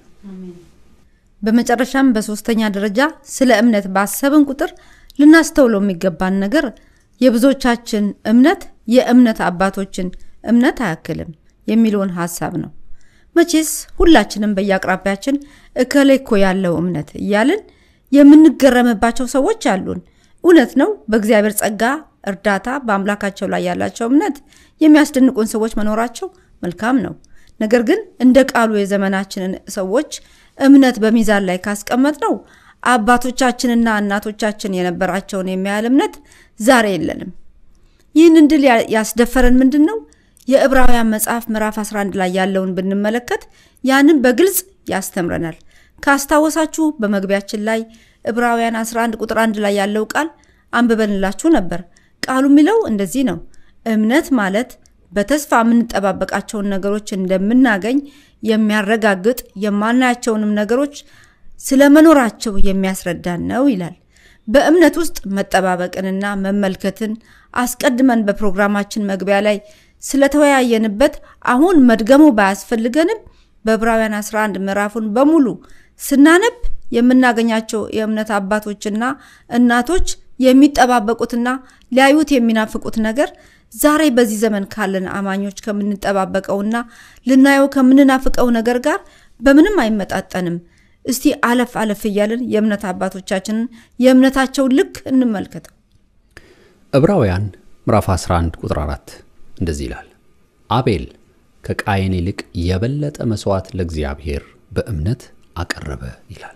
በመጨረሻም በሶስተኛ ደረጃ ስለ እምነት ባሰብን ቁጥር ልናስተውለው የሚገባን ነገር የብዙዎቻችን እምነት የእምነት አባቶችን እምነት አያክልም የሚለውን ሀሳብ ነው። መቼስ ሁላችንም በየአቅራቢያችን እከሌ እኮ ያለው እምነት እያልን የምንገረምባቸው ሰዎች አሉን። እውነት ነው። በእግዚአብሔር ጸጋ እርዳታ በአምላካቸው ላይ ያላቸው እምነት የሚያስደንቁን ሰዎች መኖራቸው መልካም ነው። ነገር ግን እንደ ቃሉ የዘመናችንን ሰዎች እምነት በሚዛን ላይ ካስቀመጥ ነው አባቶቻችንና እናቶቻችን የነበራቸውን የሚያህል እምነት ዛሬ የለንም። ይህን እንድል ያ- ያስደፈረን ምንድን ነው? የዕብራውያን መጽሐፍ ምዕራፍ 11 ላይ ያለውን ብንመለከት ያንን በግልጽ ያስተምረናል። ካስታወሳችሁ በመግቢያችን ላይ ዕብራውያን 11 ቁጥር 1 ላይ ያለው ቃል አንብበንላችሁ ነበር። ቃሉ የሚለው እንደዚህ ነው። እምነት ማለት በተስፋ የምንጠባበቃቸውን ነገሮች እንደምናገኝ የሚያረጋግጥ የማናያቸውንም ነገሮች ስለመኖራቸው የሚያስረዳን ነው ይላል። በእምነት ውስጥ መጠባበቅንና መመልከትን አስቀድመን በፕሮግራማችን መግቢያ ላይ ስለተወያየንበት አሁን መድገሙ ባያስፈልገንም በዕብራውያን 11 ምዕራፉን በሙሉ ስናነብ የምናገኛቸው የእምነት አባቶችና እናቶች የሚጠባበቁትና ሊያዩት የሚናፍቁት ነገር ዛሬ በዚህ ዘመን ካለን አማኞች ከምንጠባበቀውና ልናየው ከምንናፍቀው ነገር ጋር በምንም አይመጣጠንም። እስቲ አለፍ አለፍ እያልን የእምነት አባቶቻችንን የእምነታቸውን ልክ እንመልከተው። ዕብራውያን ምዕራፍ 11 ቁጥር 4 እንደዚህ ይላል፣ አቤል ከቃየን ይልቅ የበለጠ መሥዋዕት ለእግዚአብሔር በእምነት አቀረበ ይላል።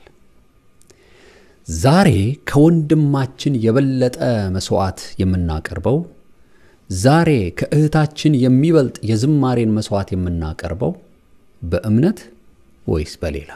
ዛሬ ከወንድማችን የበለጠ መሥዋዕት የምናቀርበው ዛሬ ከእህታችን የሚበልጥ የዝማሬን መሥዋዕት የምናቀርበው በእምነት ወይስ በሌላ?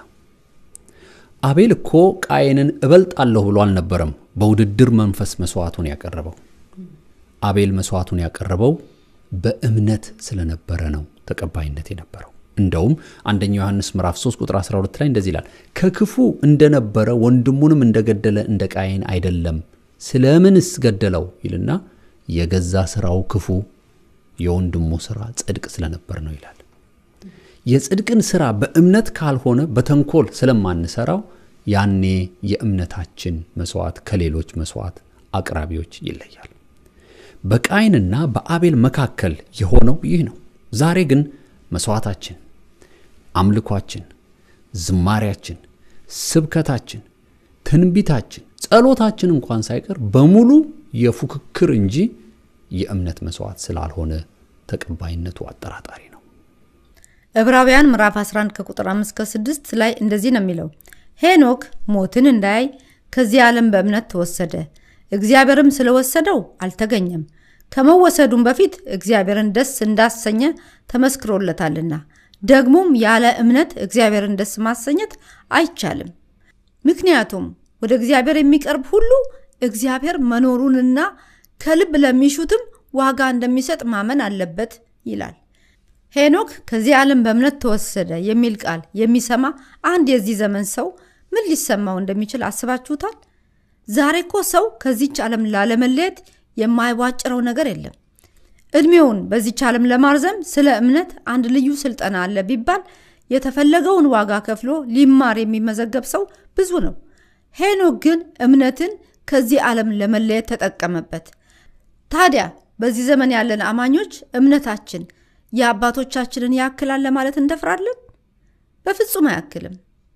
አቤል እኮ ቃየንን እበልጣለሁ ብሎ አልነበረም በውድድር መንፈስ መሥዋዕቱን ያቀረበው። አቤል መሥዋዕቱን ያቀረበው በእምነት ስለነበረ ነው ተቀባይነት የነበረው። እንደውም አንደኛው ዮሐንስ ምዕራፍ 3 ቁጥር 12 ላይ እንደዚህ ይላል፣ ከክፉ እንደነበረ ወንድሙንም እንደገደለ እንደ ቃየን አይደለም፣ ስለምንስ ገደለው ይልና የገዛ ስራው ክፉ የወንድሙ ስራ ጽድቅ ስለነበር ነው ይላል። የጽድቅን ስራ በእምነት ካልሆነ በተንኮል ስለማንሰራው ያኔ የእምነታችን መስዋዕት ከሌሎች መስዋዕት አቅራቢዎች ይለያል። በቃይንና በአቤል መካከል የሆነው ይህ ነው። ዛሬ ግን መስዋዕታችን፣ አምልኳችን፣ ዝማሪያችን፣ ስብከታችን፣ ትንቢታችን፣ ጸሎታችን እንኳን ሳይቀር በሙሉ የፉክክር እንጂ የእምነት መስዋዕት ስላልሆነ ተቀባይነቱ አጠራጣሪ ነው። ዕብራውያን ምዕራፍ 11 ከቁጥር 5 ከ6 ላይ እንደዚህ ነው የሚለው ሄኖክ ሞትን እንዳያይ ከዚህ ዓለም በእምነት ተወሰደ፣ እግዚአብሔርም ስለወሰደው አልተገኘም። ከመወሰዱም በፊት እግዚአብሔርን ደስ እንዳሰኘ ተመስክሮለታልና። ደግሞም ያለ እምነት እግዚአብሔርን ደስ ማሰኘት አይቻልም። ምክንያቱም ወደ እግዚአብሔር የሚቀርብ ሁሉ እግዚአብሔር መኖሩንና ከልብ ለሚሹትም ዋጋ እንደሚሰጥ ማመን አለበት ይላል። ሄኖክ ከዚህ ዓለም በእምነት ተወሰደ የሚል ቃል የሚሰማ አንድ የዚህ ዘመን ሰው ምን ሊሰማው እንደሚችል አስባችሁታል? ዛሬ እኮ ሰው ከዚች ዓለም ላለመለየት የማይቧጭረው ነገር የለም። ዕድሜውን በዚች ዓለም ለማርዘም ስለ እምነት አንድ ልዩ ስልጠና አለ ቢባል የተፈለገውን ዋጋ ከፍሎ ሊማር የሚመዘገብ ሰው ብዙ ነው። ሄኖክ ግን እምነትን ከዚህ ዓለም ለመለየት ተጠቀመበት። ታዲያ በዚህ ዘመን ያለን አማኞች እምነታችን የአባቶቻችንን ያክላል ለማለት እንደፍራለን? በፍጹም አያክልም።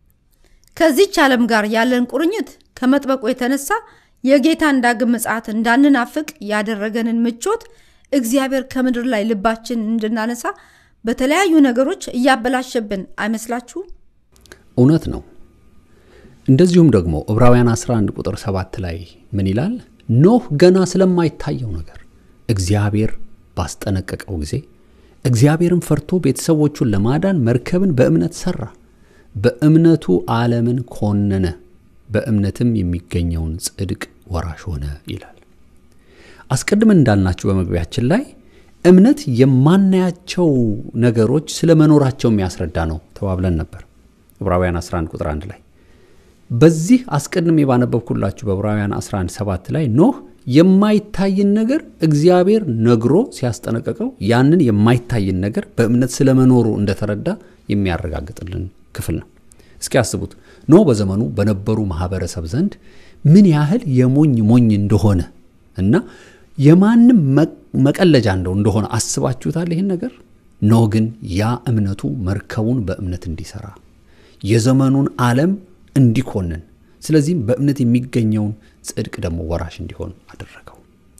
ከዚች ዓለም ጋር ያለን ቁርኝት ከመጥበቁ የተነሳ የጌታን ዳግም ምጽአት እንዳንናፍቅ ያደረገንን ምቾት እግዚአብሔር ከምድር ላይ ልባችን እንድናነሳ በተለያዩ ነገሮች እያበላሸብን አይመስላችሁም? እውነት ነው። እንደዚሁም ደግሞ ዕብራውያን 11 ቁጥር 7 ላይ ምን ይላል? ኖህ ገና ስለማይታየው ነገር እግዚአብሔር ባስጠነቀቀው ጊዜ እግዚአብሔርን ፈርቶ ቤተሰቦቹን ለማዳን መርከብን በእምነት ሠራ፣ በእምነቱ ዓለምን ኮነነ፣ በእምነትም የሚገኘውን ጽድቅ ወራሽ ሆነ ይላል። አስቀድመን እንዳልናችሁ በመግቢያችን ላይ እምነት የማናያቸው ነገሮች ስለ መኖራቸው የሚያስረዳ ነው ተባብለን ነበር። ዕብራውያን 11 ቁጥር 1 ላይ በዚህ አስቀድሜ ባነበብኩላችሁ በዕብራውያን 11 7 ላይ ኖህ የማይታይን ነገር እግዚአብሔር ነግሮ ሲያስጠነቀቀው ያንን የማይታይን ነገር በእምነት ስለመኖሩ እንደተረዳ የሚያረጋግጥልን ክፍል ነው። እስኪ ያስቡት ኖህ በዘመኑ በነበሩ ማህበረሰብ ዘንድ ምን ያህል የሞኝ ሞኝ እንደሆነ እና የማንም መቀለጃ እንደው እንደሆነ አስባችሁታል? ይህን ነገር ኖህ ግን ያ እምነቱ መርከቡን በእምነት እንዲሰራ የዘመኑን ዓለም እንዲኮንን ስለዚህም በእምነት የሚገኘውን ጽድቅ ደግሞ ወራሽ እንዲሆን አደረገው።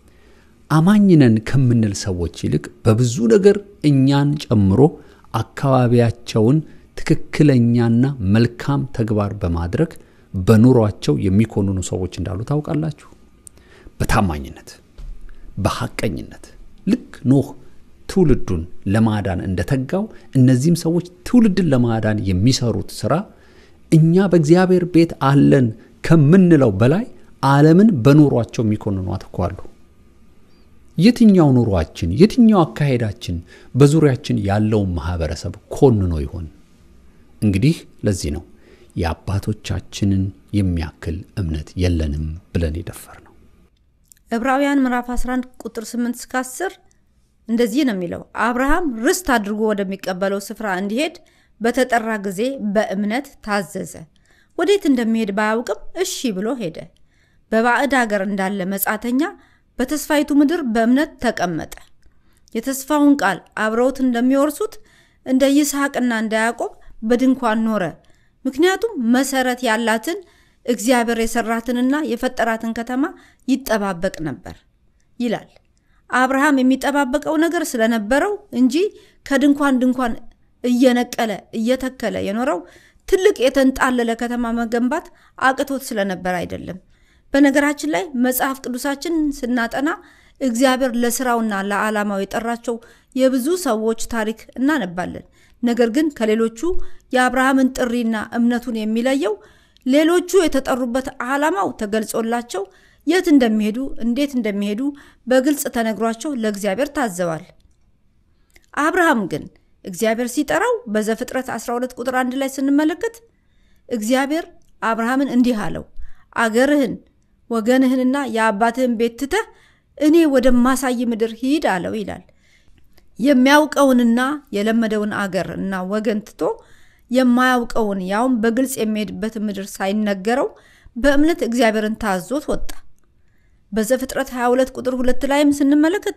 አማኝነን ከምንል ሰዎች ይልቅ በብዙ ነገር እኛን ጨምሮ አካባቢያቸውን ትክክለኛና መልካም ተግባር በማድረግ በኑሯቸው የሚኮንኑ ሰዎች እንዳሉ ታውቃላችሁ። በታማኝነት በሐቀኝነት ልክ ኖህ ትውልዱን ለማዳን እንደተጋው እነዚህም ሰዎች ትውልድን ለማዳን የሚሰሩት ስራ እኛ በእግዚአብሔር ቤት አለን ከምንለው በላይ ዓለምን በኑሯቸው የሚኮንኗት እኮ አሉ። የትኛው ኑሯችን፣ የትኛው አካሄዳችን በዙሪያችን ያለውን ማህበረሰብ ኮንኖ ይሆን? እንግዲህ ለዚህ ነው የአባቶቻችንን የሚያክል እምነት የለንም ብለን የደፈር ነው። ዕብራውያን ምዕራፍ 11 ቁጥር 8 እስከ 10 እንደዚህ ነው የሚለው፣ አብርሃም ርስት አድርጎ ወደሚቀበለው ስፍራ እንዲሄድ በተጠራ ጊዜ በእምነት ታዘዘ። ወዴት እንደሚሄድ ባያውቅም እሺ ብሎ ሄደ። በባዕድ አገር እንዳለ መጻተኛ በተስፋይቱ ምድር በእምነት ተቀመጠ። የተስፋውን ቃል አብረውት እንደሚወርሱት እንደ ይስሐቅና እንደ ያዕቆብ በድንኳን ኖረ። ምክንያቱም መሰረት ያላትን እግዚአብሔር የሰራትንና የፈጠራትን ከተማ ይጠባበቅ ነበር ይላል። አብርሃም የሚጠባበቀው ነገር ስለነበረው እንጂ ከድንኳን ድንኳን እየነቀለ እየተከለ የኖረው ትልቅ የተንጣለለ ከተማ መገንባት አቅቶት ስለነበር አይደለም። በነገራችን ላይ መጽሐፍ ቅዱሳችን ስናጠና እግዚአብሔር ለስራውና ለዓላማው የጠራቸው የብዙ ሰዎች ታሪክ እናነባለን። ነገር ግን ከሌሎቹ የአብርሃምን ጥሪና እምነቱን የሚለየው ሌሎቹ የተጠሩበት ዓላማው ተገልጾላቸው የት እንደሚሄዱ እንዴት እንደሚሄዱ በግልጽ ተነግሯቸው ለእግዚአብሔር ታዘዋል። አብርሃም ግን እግዚአብሔር ሲጠራው በዘፍጥረት 12 ቁጥር 1 ላይ ስንመለከት እግዚአብሔር አብርሃምን እንዲህ አለው፣ አገርህን ወገንህንና የአባትህን ቤት ትተህ እኔ ወደማሳይ ምድር ሂድ አለው ይላል። የሚያውቀውንና የለመደውን አገር እና ወገን ትቶ የማያውቀውን ያውም በግልጽ የሚሄድበት ምድር ሳይነገረው በእምነት እግዚአብሔርን ታዞት ወጣ። በዘፍጥረት 22 ቁጥር ሁለት ላይም ስንመለከት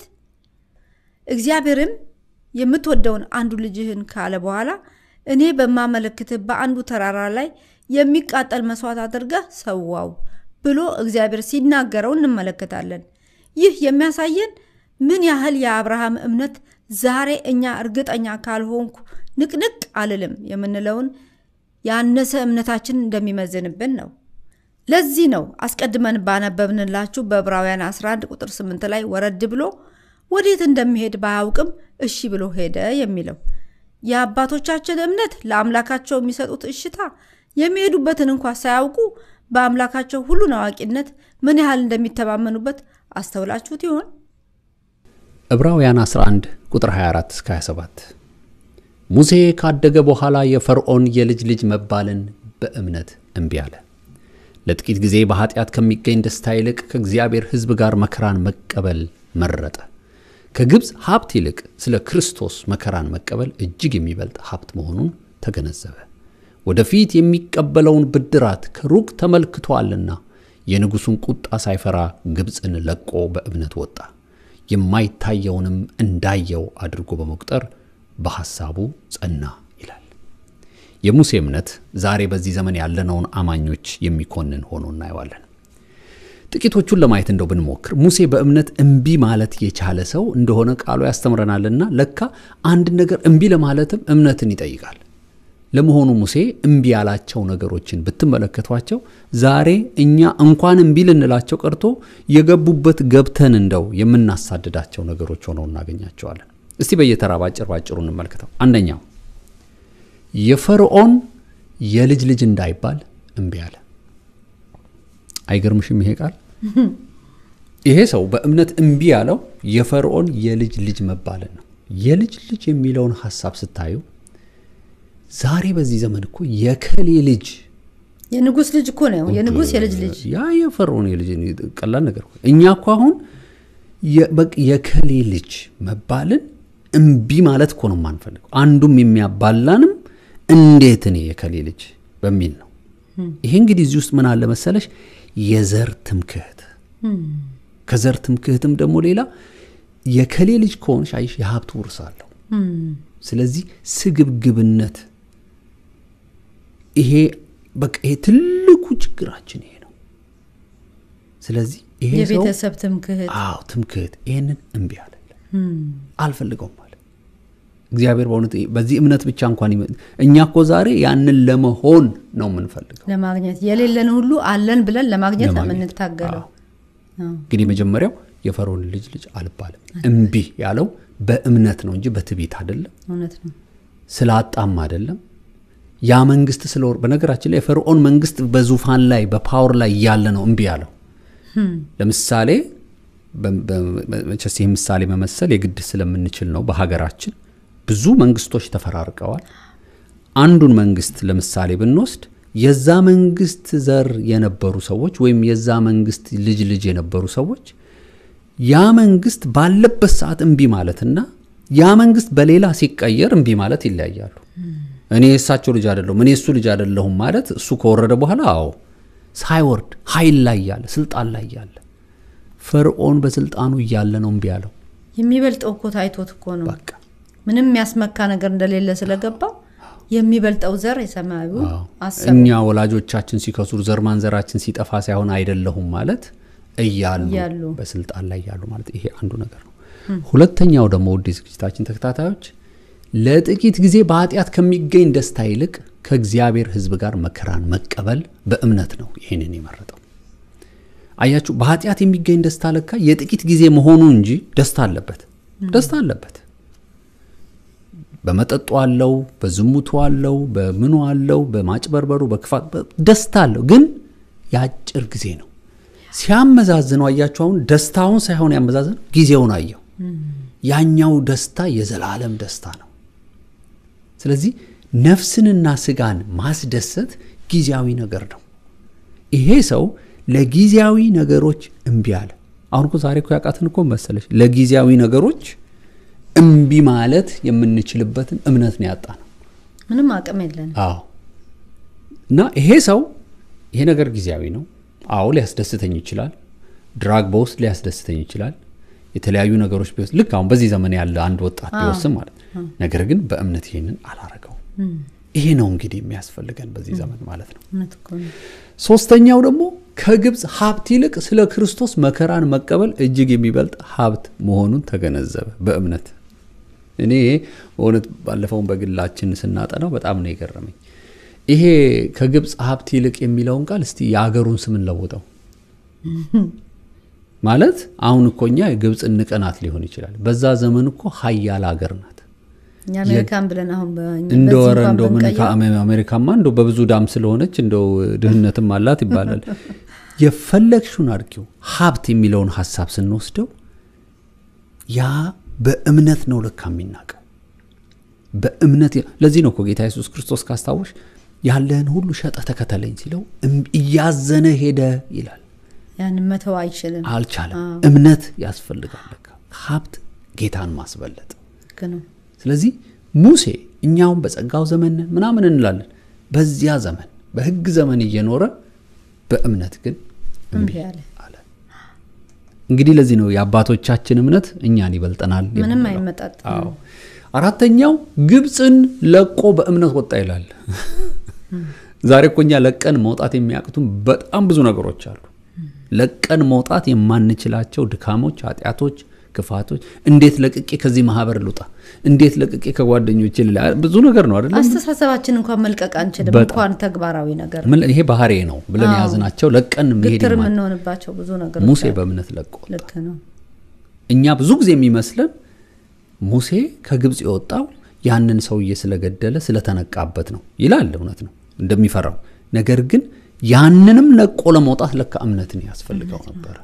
እግዚአብሔርም የምትወደውን አንዱ ልጅህን ካለ በኋላ እኔ በማመለክትህ በአንዱ ተራራ ላይ የሚቃጠል መስዋዕት አድርገህ ሰዋው ብሎ እግዚአብሔር ሲናገረው እንመለከታለን። ይህ የሚያሳየን ምን ያህል የአብርሃም እምነት ዛሬ እኛ እርግጠኛ ካልሆንኩ ንቅንቅ አልልም የምንለውን ያነሰ እምነታችን እንደሚመዝንብን ነው። ለዚህ ነው አስቀድመን ባነበብንላችሁ በዕብራውያን 11 ቁጥር 8 ላይ ወረድ ብሎ ወዴት እንደሚሄድ ባያውቅም እሺ ብሎ ሄደ የሚለው። የአባቶቻችን እምነት ለአምላካቸው የሚሰጡት እሽታ የሚሄዱበትን እንኳ ሳያውቁ በአምላካቸው ሁሉን አዋቂነት ምን ያህል እንደሚተማመኑበት አስተውላችሁት ይሆን? ዕብራውያን 11 ቁጥር 24 እስከ 27 ሙሴ ካደገ በኋላ የፈርዖን የልጅ ልጅ መባልን በእምነት እምቢ አለ። ለጥቂት ጊዜ በኃጢአት ከሚገኝ ደስታ ይልቅ ከእግዚአብሔር ሕዝብ ጋር መከራን መቀበል መረጠ። ከግብፅ ሀብት ይልቅ ስለ ክርስቶስ መከራን መቀበል እጅግ የሚበልጥ ሀብት መሆኑን ተገነዘበ። ወደፊት የሚቀበለውን ብድራት ከሩቅ ተመልክቷልና የንጉሡን ቁጣ ሳይፈራ ግብፅን ለቆ በእምነት ወጣ። የማይታየውንም እንዳየው አድርጎ በመቁጠር በሐሳቡ ጸና ይላል። የሙሴ እምነት ዛሬ በዚህ ዘመን ያለነውን አማኞች የሚኮንን ሆኖ እናየዋለን። ጥቂቶቹን ለማየት እንደው ብንሞክር ሙሴ በእምነት እምቢ ማለት የቻለ ሰው እንደሆነ ቃሉ ያስተምረናልና ለካ አንድ ነገር እምቢ ለማለትም እምነትን ይጠይቃል። ለመሆኑ ሙሴ እምቢ ያላቸው ነገሮችን ብትመለከቷቸው ዛሬ እኛ እንኳን እምቢ ልንላቸው ቀርቶ የገቡበት ገብተን እንደው የምናሳድዳቸው ነገሮች ሆነው እናገኛቸዋለን። እስቲ በየተራ ባጭር ባጭሩ እንመልከተው። አንደኛው የፈርዖን የልጅ ልጅ እንዳይባል እምቢ አለ። አይገርምሽም? ይሄ ቃል ይሄ ሰው በእምነት እምቢ ያለው የፈርዖን የልጅ ልጅ መባልን ነው። የልጅ ልጅ የሚለውን ሀሳብ ስታዩ ዛሬ በዚህ ዘመን እኮ የከሌ ልጅ የንጉስ ልጅ እኮ ነው። የንጉስ የልጅ ልጅ ያ የፈርዖን የልጅ ቀላል ነገር እኮ። እኛ እኮ አሁን የከሌ ልጅ መባልን እምቢ ማለት እኮ ነው የማንፈልገው። አንዱም የሚያባላንም እንዴት እኔ የከሌ ልጅ በሚል ነው። ይሄ እንግዲህ እዚህ ውስጥ ምን አለ መሰለሽ የዘር ትምክህት፣ ከዘር ትምክህትም ደግሞ ሌላ የከሌ ልጅ ከሆንሽ አይሽ የሀብት ውርስ አለው። ስለዚህ ስግብግብነት ይሄ በቃ ይሄ ትልቁ ችግራችን ይሄ ነው። ስለዚህ ይሄ ሰው የቤተሰብ ትምክህት አዎ ትምክህት ይሄንን እምቢ አለ አልፈልገውም አለ እግዚአብሔር በእውነት በዚህ እምነት ብቻ እንኳን ይመ- እኛ እኮ ዛሬ ያንን ለመሆን ነው የምንፈልገው ለማግኘት የሌለን ሁሉ አለን ብለን ለማግኘት ነው ለማግኘት። የምንታገለው። አዎ። እንግዲህ መጀመሪያው የፈርዖን ልጅ ልጅ አልባልም እምቢ ያለው በእምነት ነው እንጂ በትዕቢት አይደለም እውነት ነው። ስላጣም አይደለም ያ መንግስት ስለወር በነገራችን ላይ የፈርዖን መንግስት በዙፋን ላይ በፓወር ላይ እያለ ነው እምቢ ያለው ለምሳሌ በ- በ- መቼስ ይህ ምሳሌ መመሰል የግድ ስለምንችል ነው። በሀገራችን ብዙ መንግስቶች ተፈራርቀዋል። አንዱን መንግስት ለምሳሌ ብንወስድ የዛ መንግስት ዘር የነበሩ ሰዎች ወይም የዛ መንግስት ልጅ ልጅ የነበሩ ሰዎች ያ መንግስት ባለበት ሰዓት እምቢ ማለትና ያ መንግስት በሌላ ሲቀየር እምቢ ማለት ይለያያሉ። እኔ የእሳቸው ልጅ አይደለሁም፣ እኔ እሱ ልጅ አይደለሁም ማለት እሱ ከወረደ በኋላ አዎ፣ ሳይወርድ ኃይል ላይ ያለ ስልጣን ላይ ያለ ፈርዖን በስልጣኑ እያለ ነው እምቢ ያለው። የሚበልጠው እኮ ታይቶት እኮ ነው። በቃ ምንም የሚያስመካ ነገር እንደሌለ ስለገባው የሚበልጠው ዘር የሰማያዊው አዎ። አሰበው። እኛ ወላጆቻችን ሲከሱር ዘር ማንዘራችን ሲጠፋ ሳይሆን አይደለሁም ማለት እያሉ እያሉ። በስልጣን ላይ ያሉ ማለት ይሄ አንዱ ነገር ነው። ሁለተኛው ደግሞ ውድ ዝግጅታችን ተከታታዮች ለጥቂት ጊዜ በኃጢአት ከሚገኝ ደስታ ይልቅ ከእግዚአብሔር ሕዝብ ጋር መከራን መቀበል በእምነት ነው ይህንን የመረጠው። አያችሁ፣ በኃጢአት የሚገኝ ደስታ ለካ የጥቂት ጊዜ መሆኑ እንጂ ደስታ አለበት፣ ደስታ አለበት። በመጠጡ አለው፣ በዝሙቱ አለው፣ በምኑ አለው፣ በማጭበርበሩ፣ በክፋት በ- ደስታ አለው። ግን የአጭር ጊዜ ነው። ሲያመዛዝነው አያችሁ፣ አሁን ደስታውን ሳይሆን ያመዛዝነው ጊዜውን አየው። ያኛው ደስታ የዘላለም ደስታ ነው። ስለዚህ ነፍስንና ስጋን ማስደሰት ጊዜያዊ ነገር ነው። ይሄ ሰው ለጊዜያዊ ነገሮች እምቢ አለ። አሁን እኮ ዛሬ እኮ ያቃትን እኮ መሰለች ለጊዜያዊ ነገሮች እምቢ ማለት የምንችልበትን እምነት ነው ያጣ ነው። ምንም አቅም የለንም። አዎ እና ይሄ ሰው ይሄ ነገር ጊዜያዊ ነው። አዎ ሊያስደስተኝ ይችላል። ድራግ በውስጥ ሊያስደስተኝ ይችላል። የተለያዩ ነገሮች ቢወስድ ልክ አሁን በዚህ ዘመን ያለ አንድ ወጣት ቢወስን ማለት ነው። ነገር ግን በእምነት ይሄንን አላረገው። ይሄ ነው እንግዲህ የሚያስፈልገን በዚህ ዘመን ማለት ነው። እውነት እኮ ነው። ሶስተኛው ደግሞ ከግብፅ ሀብት ይልቅ ስለ ክርስቶስ መከራን መቀበል እጅግ የሚበልጥ ሀብት መሆኑን ተገነዘበ በእምነት። እኔ በእውነት ባለፈውን በግላችን ስናጠናው በጣም ነው የገረመኝ። ይሄ ከግብፅ ሀብት ይልቅ የሚለውን ቃል እስቲ የአገሩን ስም እንለውጠው። ማለት አሁን እኮ እኛ ግብፅ እንቀናት ሊሆን ይችላል። በዛ ዘመን እኮ ሀያል ሀገር ናት። እኛ አሜሪካን ብለን አሁን በእኛ እንደ በዚህ ወረ እንኳን እንደው ምን ብንቀይር ከአሜ- አሜሪካማ እንደው በብዙ ዳም ስለሆነች እንደው ድህነትም አላት ይባላል። የፈለግሽውን አድርጊው። ሀብት የሚለውን ሀሳብ ስንወስደው ያ በእምነት ነው ለካ የሚናቀው በእምነት ለዚህ ነው እኮ ጌታ ኢየሱስ ክርስቶስ ካስታወሽ ያለህን ሁሉ ሸጠ ተከተለኝ ሲለው እም- እያዘነ ሄደ ይላል። ያንን መተው አይችልም። አልቻለም። እምነት ያስፈልጋል ለካ ሀብት ጌታን ማስበለጥ ልክ ነው። ስለዚህ ሙሴ እኛውን በጸጋው ዘመን ነን ምናምን እንላለን። በዚያ ዘመን በሕግ ዘመን እየኖረ በእምነት ግን እምቢ አለ። አለ። እንግዲህ ለዚህ ነው የአባቶቻችን እምነት እኛን ይበልጠናል ምንም የምንለው። አይመጣጠንም። አዎ። አራተኛው ግብፅን ለቆ በእምነት ወጣ ይላል። ዛሬ እኮ እኛ ለቀን መውጣት የሚያቅቱን በጣም ብዙ ነገሮች አሉ። ለቀን መውጣት የማንችላቸው ድካሞች፣ ኃጢአቶች፣ ክፋቶች። እንዴት ለቅቄ ከዚህ ማህበር ልውጣ? እንዴት ለቅቄ ከጓደኞቼ ልላ ብዙ ነገር ነው አይደለም? አስተሳሰባችን እንኳን መልቀቅ አንችልም። በጣም። እንኳን ተግባራዊ ነገር ምን ይሄ ባህሬ ነው ብለን አዎ። የያዝናቸው ለቀን መሄድ ግትር የማ- የምንሆንባቸው ብዙ ነገሮች ሙሴ አሉ። በእምነት ለቆ ልክ ነው። እኛ ብዙ ጊዜ የሚመስለን ሙሴ ከግብፅ የወጣው ያንን ሰውዬ ስለገደለ ስለተነቃበት ነው ይላል። እውነት ነው እንደሚፈራው። ነገር ግን ያንንም ለቆ ለመውጣት ለካ እምነትን ያስፈልገው ነበረ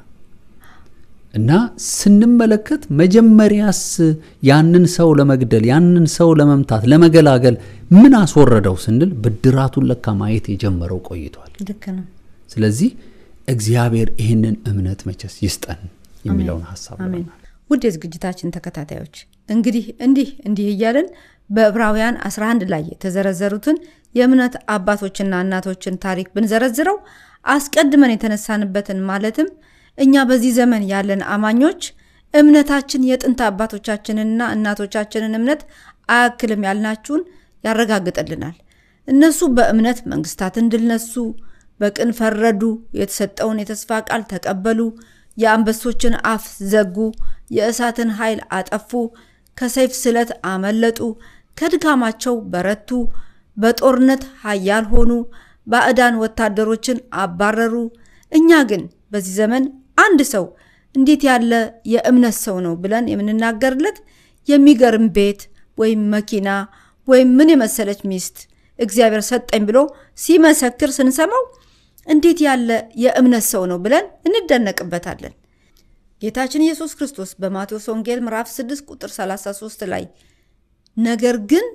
እና ስንመለከት መጀመሪያስ ያንን ሰው ለመግደል ያንን ሰው ለመምታት ለመገላገል ምን አስወረደው ስንል ብድራቱን ለካ ማየት የጀመረው ቆይቷል። ልክ ነው። ስለዚህ እግዚአብሔር ይህንን እምነት መቼስ ይስጠን የሚለውን ሀሳብ አሜን። ብለናል። ውድ የዝግጅታችን ተከታታዮች እንግዲህ እንዲህ እንዲህ እያልን በዕብራውያን 11 ላይ የተዘረዘሩትን የእምነት አባቶችና እናቶችን ታሪክ ብንዘረዝረው አስቀድመን የተነሳንበትን ማለትም እኛ በዚህ ዘመን ያለን አማኞች እምነታችን የጥንት አባቶቻችንንና እናቶቻችንን እምነት አያክልም ያልናችሁን ያረጋግጥልናል። እነሱ በእምነት መንግስታትን ድል ነሱ፣ በቅን ፈረዱ፣ የተሰጠውን የተስፋ ቃል ተቀበሉ፣ የአንበሶችን አፍ ዘጉ፣ የእሳትን ኃይል አጠፉ፣ ከሰይፍ ስለት አመለጡ፣ ከድካማቸው በረቱ፣ በጦርነት ኃያል ሆኑ፣ ባዕዳን ወታደሮችን አባረሩ። እኛ ግን በዚህ ዘመን አንድ ሰው እንዴት ያለ የእምነት ሰው ነው ብለን የምንናገርለት የሚገርም ቤት ወይም መኪና ወይም ምን የመሰለች ሚስት እግዚአብሔር ሰጠኝ ብሎ ሲመሰክር ስንሰማው እንዴት ያለ የእምነት ሰው ነው ብለን እንደነቅበታለን። ጌታችን ኢየሱስ ክርስቶስ በማቴዎስ ወንጌል ምዕራፍ 6 ቁጥር 33 ላይ ነገር ግን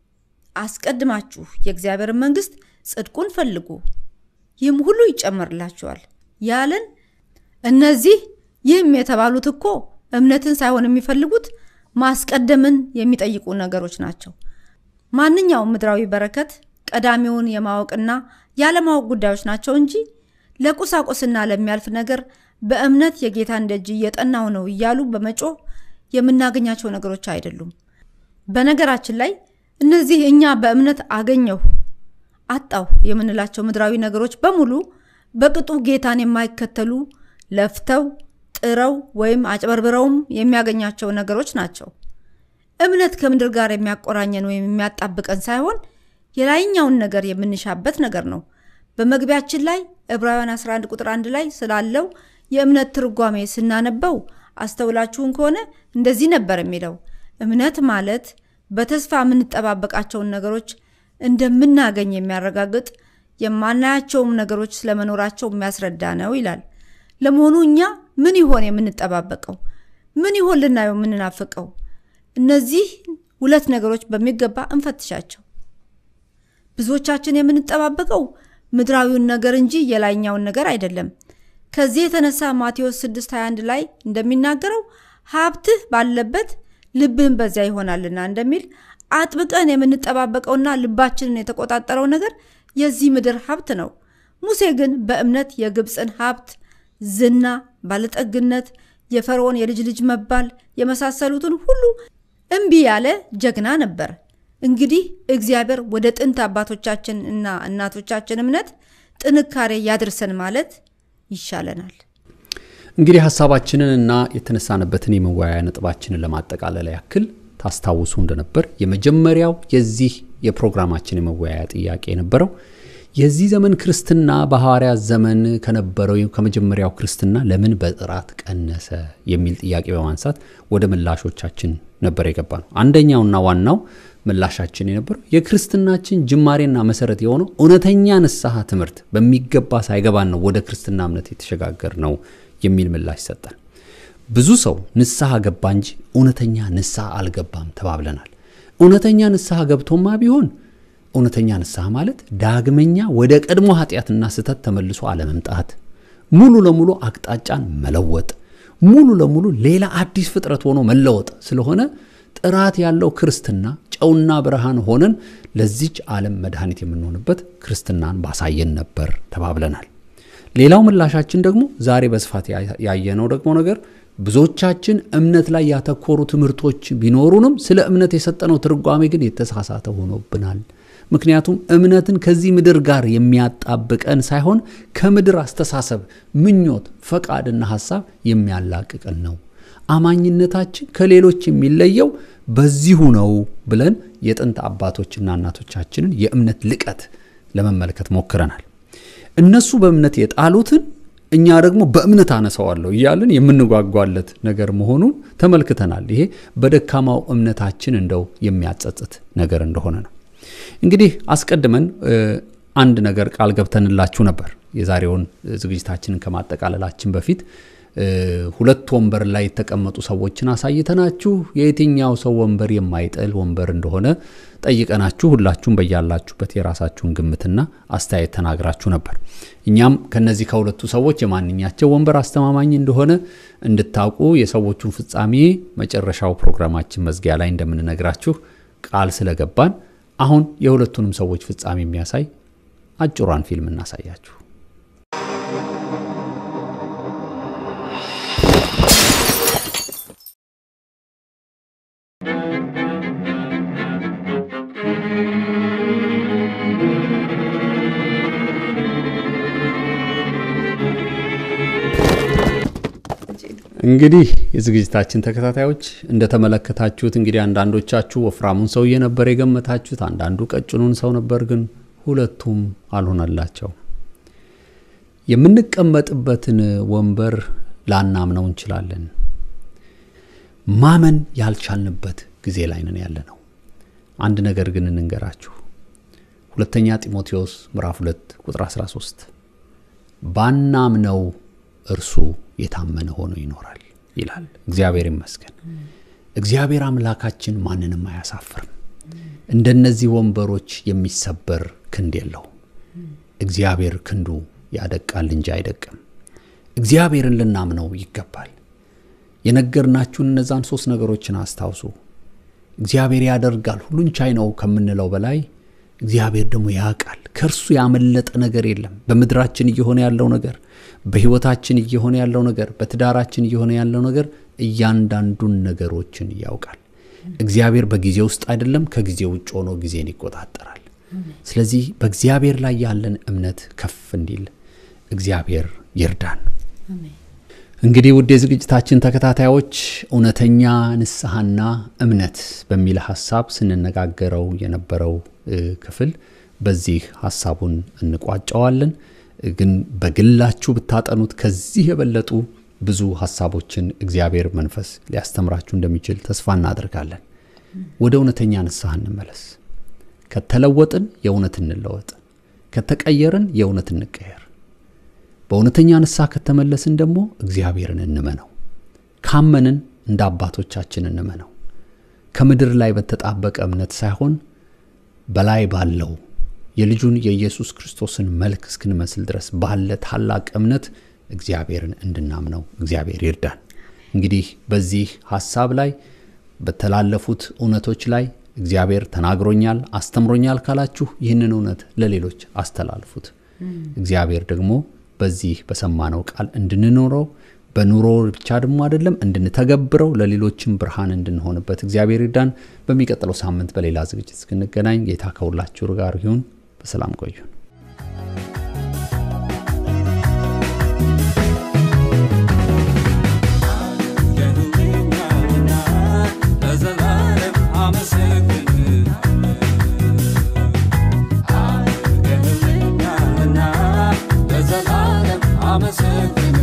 አስቀድማችሁ የእግዚአብሔርን መንግሥት ጽድቁን ፈልጉ ይህም ሁሉ ይጨመርላችኋል ያለን እነዚህ ይህም የተባሉት እኮ እምነትን ሳይሆን የሚፈልጉት ማስቀደምን የሚጠይቁ ነገሮች ናቸው። ማንኛውም ምድራዊ በረከት ቀዳሚውን የማወቅና ያለማወቅ ጉዳዮች ናቸው እንጂ ለቁሳቁስና ለሚያልፍ ነገር በእምነት የጌታን ደጅ እየጠናው ነው እያሉ በመጮህ የምናገኛቸው ነገሮች አይደሉም። በነገራችን ላይ እነዚህ እኛ በእምነት አገኘሁ አጣሁ የምንላቸው ምድራዊ ነገሮች በሙሉ በቅጡ ጌታን የማይከተሉ ለፍተው ጥረው ወይም አጭበርብረውም የሚያገኛቸው ነገሮች ናቸው። እምነት ከምድር ጋር የሚያቆራኘን ወይም የሚያጣብቀን ሳይሆን የላይኛውን ነገር የምንሻበት ነገር ነው። በመግቢያችን ላይ ዕብራውያን 11 ቁጥር 1 ላይ ስላለው የእምነት ትርጓሜ ስናነበው አስተውላችሁን ከሆነ እንደዚህ ነበር የሚለው እምነት ማለት በተስፋ የምንጠባበቃቸውን ነገሮች እንደምናገኝ የሚያረጋግጥ የማናያቸውም ነገሮች ስለመኖራቸው የሚያስረዳ ነው ይላል። ለመሆኑ እኛ ምን ይሆን የምንጠባበቀው? ምን ይሆን ልናየው የምንናፍቀው? እነዚህ ሁለት ነገሮች በሚገባ እንፈትሻቸው። ብዙዎቻችን የምንጠባበቀው ምድራዊውን ነገር እንጂ የላይኛውን ነገር አይደለም። ከዚህ የተነሳ ማቴዎስ 6:21 ላይ እንደሚናገረው ሀብትህ ባለበት ልብህም በዚያ ይሆናልና እንደሚል አጥብቀን የምንጠባበቀውና ልባችንን የተቆጣጠረው ነገር የዚህ ምድር ሀብት ነው። ሙሴ ግን በእምነት የግብፅን ሀብት፣ ዝና፣ ባለጠግነት፣ የፈርዖን የልጅ ልጅ መባል የመሳሰሉትን ሁሉ እምቢ ያለ ጀግና ነበር። እንግዲህ እግዚአብሔር ወደ ጥንት አባቶቻችን እና እናቶቻችን እምነት ጥንካሬ ያድርሰን ማለት ይሻለናል። እንግዲህ ሀሳባችንን እና የተነሳንበትን የመወያያ ነጥባችንን ለማጠቃለል ያክል ታስታውሱ እንደነበር የመጀመሪያው የዚህ የፕሮግራማችን የመወያያ ጥያቄ የነበረው የዚህ ዘመን ክርስትና በሐዋርያት ዘመን ከነበረው ከመጀመሪያው ክርስትና ለምን በጥራት ቀነሰ የሚል ጥያቄ በማንሳት ወደ ምላሾቻችን ነበር የገባ ነው። አንደኛውና ዋናው ምላሻችን የነበረው የክርስትናችን ጅማሬና መሰረት የሆነው እውነተኛ ንስሐ ትምህርት በሚገባ ሳይገባን ነው ወደ ክርስትና እምነት የተሸጋገር ነው የሚል ምላሽ ሰጠን። ብዙ ሰው ንስሐ ገባ እንጂ እውነተኛ ንስሐ አልገባም ተባብለናል። እውነተኛ ንስሐ ገብቶማ ቢሆን እውነተኛ ንስሐ ማለት ዳግመኛ ወደ ቀድሞ ኃጢአትና ስህተት ተመልሶ አለመምጣት፣ ሙሉ ለሙሉ አቅጣጫን መለወጥ፣ ሙሉ ለሙሉ ሌላ አዲስ ፍጥረት ሆኖ መለወጥ ስለሆነ ጥራት ያለው ክርስትና ጨውና ብርሃን ሆነን ለዚች ዓለም መድኃኒት የምንሆንበት ክርስትናን ባሳየን ነበር ተባብለናል። ሌላው ምላሻችን ደግሞ ዛሬ በስፋት ያየነው ደግሞ ነገር ብዙዎቻችን እምነት ላይ ያተኮሩ ትምህርቶች ቢኖሩንም ስለ እምነት የሰጠነው ትርጓሜ ግን የተሳሳተ ሆኖብናል። ምክንያቱም እምነትን ከዚህ ምድር ጋር የሚያጣብቀን ሳይሆን ከምድር አስተሳሰብ፣ ምኞት፣ ፈቃድና ሐሳብ የሚያላቅቀን ነው። አማኝነታችን ከሌሎች የሚለየው በዚሁ ነው ብለን የጥንት አባቶችና እናቶቻችንን የእምነት ልቀት ለመመልከት ሞክረናል። እነሱ በእምነት የጣሉትን እኛ ደግሞ በእምነት አነሳዋለሁ እያልን የምንጓጓለት ነገር መሆኑን ተመልክተናል። ይሄ በደካማው እምነታችን እንደው የሚያጸጽት ነገር እንደሆነ ነው። እንግዲህ አስቀድመን አንድ ነገር ቃል ገብተንላችሁ ነበር። የዛሬውን ዝግጅታችንን ከማጠቃለላችን በፊት ሁለት ወንበር ላይ የተቀመጡ ሰዎችን አሳይተናችሁ የየትኛው ሰው ወንበር የማይጥል ወንበር እንደሆነ ጠይቀናችሁ ሁላችሁም በያላችሁበት የራሳችሁን ግምትና አስተያየት ተናግራችሁ ነበር። እኛም ከነዚህ ከሁለቱ ሰዎች የማንኛቸው ወንበር አስተማማኝ እንደሆነ እንድታውቁ የሰዎቹን ፍጻሜ መጨረሻው ፕሮግራማችን መዝጊያ ላይ እንደምንነግራችሁ ቃል ስለገባን አሁን የሁለቱንም ሰዎች ፍጻሜ የሚያሳይ አጭሯን ፊልም እናሳያችሁ። እንግዲህ የዝግጅታችን ተከታታዮች እንደተመለከታችሁት እንግዲህ አንዳንዶቻችሁ ወፍራሙን ሰውዬ ነበር የገመታችሁት፣ አንዳንዱ ቀጭኑን ሰው ነበር። ግን ሁለቱም አልሆነላቸው። የምንቀመጥበትን ወንበር ላናምነው እንችላለን። ማመን ያልቻልንበት ጊዜ ላይ ነን ያለ ነው። አንድ ነገር ግን እንንገራችሁ። ሁለተኛ ጢሞቴዎስ ምዕራፍ 2 ቁጥር 13 ባናምነው እርሱ የታመነ ሆኖ ይኖራል። ይላል። እግዚአብሔር ይመስገን። እግዚአብሔር አምላካችን ማንንም አያሳፍርም። እንደነዚህ ወንበሮች የሚሰበር ክንድ የለውም። እግዚአብሔር ክንዱ ያደቃል እንጂ አይደቅም። እግዚአብሔርን ልናምነው ይገባል። የነገርናችሁን እነዛን ሶስት ነገሮችን አስታውሱ። እግዚአብሔር ያደርጋል፣ ሁሉን ቻይ ነው ከምንለው በላይ እግዚአብሔር ደግሞ ያውቃል። ከእርሱ ያመለጠ ነገር የለም። በምድራችን እየሆነ ያለው ነገር፣ በሕይወታችን እየሆነ ያለው ነገር፣ በትዳራችን እየሆነ ያለው ነገር እያንዳንዱን ነገሮችን ያውቃል። እግዚአብሔር በጊዜ ውስጥ አይደለም፣ ከጊዜ ውጭ ሆኖ ጊዜን ይቆጣጠራል። ስለዚህ በእግዚአብሔር ላይ ያለን እምነት ከፍ እንዲል እግዚአብሔር ይርዳን። እንግዲህ ውድ የዝግጅታችን ተከታታዮች እውነተኛ ንስሐና እምነት በሚል ሀሳብ ስንነጋገረው የነበረው ክፍል በዚህ ሀሳቡን እንቋጨዋለን። ግን በግላችሁ ብታጠኑት ከዚህ የበለጡ ብዙ ሀሳቦችን እግዚአብሔር መንፈስ ሊያስተምራችሁ እንደሚችል ተስፋ እናደርጋለን። ወደ እውነተኛ ንስሐ እንመለስ። ከተለወጥን የእውነት እንለወጥ፣ ከተቀየርን የእውነት እንቀየር። በእውነተኛ ንስሐ ከተመለስን ደግሞ እግዚአብሔርን እንመነው። ካመንን እንደ አባቶቻችን እንመነው። ከምድር ላይ በተጣበቀ እምነት ሳይሆን በላይ ባለው የልጁን የኢየሱስ ክርስቶስን መልክ እስክንመስል ድረስ ባለ ታላቅ እምነት እግዚአብሔርን እንድናምነው እግዚአብሔር ይርዳን። እንግዲህ በዚህ ሀሳብ ላይ በተላለፉት እውነቶች ላይ እግዚአብሔር ተናግሮኛል፣ አስተምሮኛል ካላችሁ ይህንን እውነት ለሌሎች አስተላልፉት። እግዚአብሔር ደግሞ በዚህ በሰማነው ቃል እንድንኖረው በኑሮ ብቻ ደግሞ አይደለም እንድንተገብረው ለሌሎችም ብርሃን እንድንሆንበት እግዚአብሔር ይርዳን። በሚቀጥለው ሳምንት በሌላ ዝግጅት እስክንገናኝ ጌታ ከሁላችሁ ጋር ይሁን። በሰላም ቆዩን። አመሰግን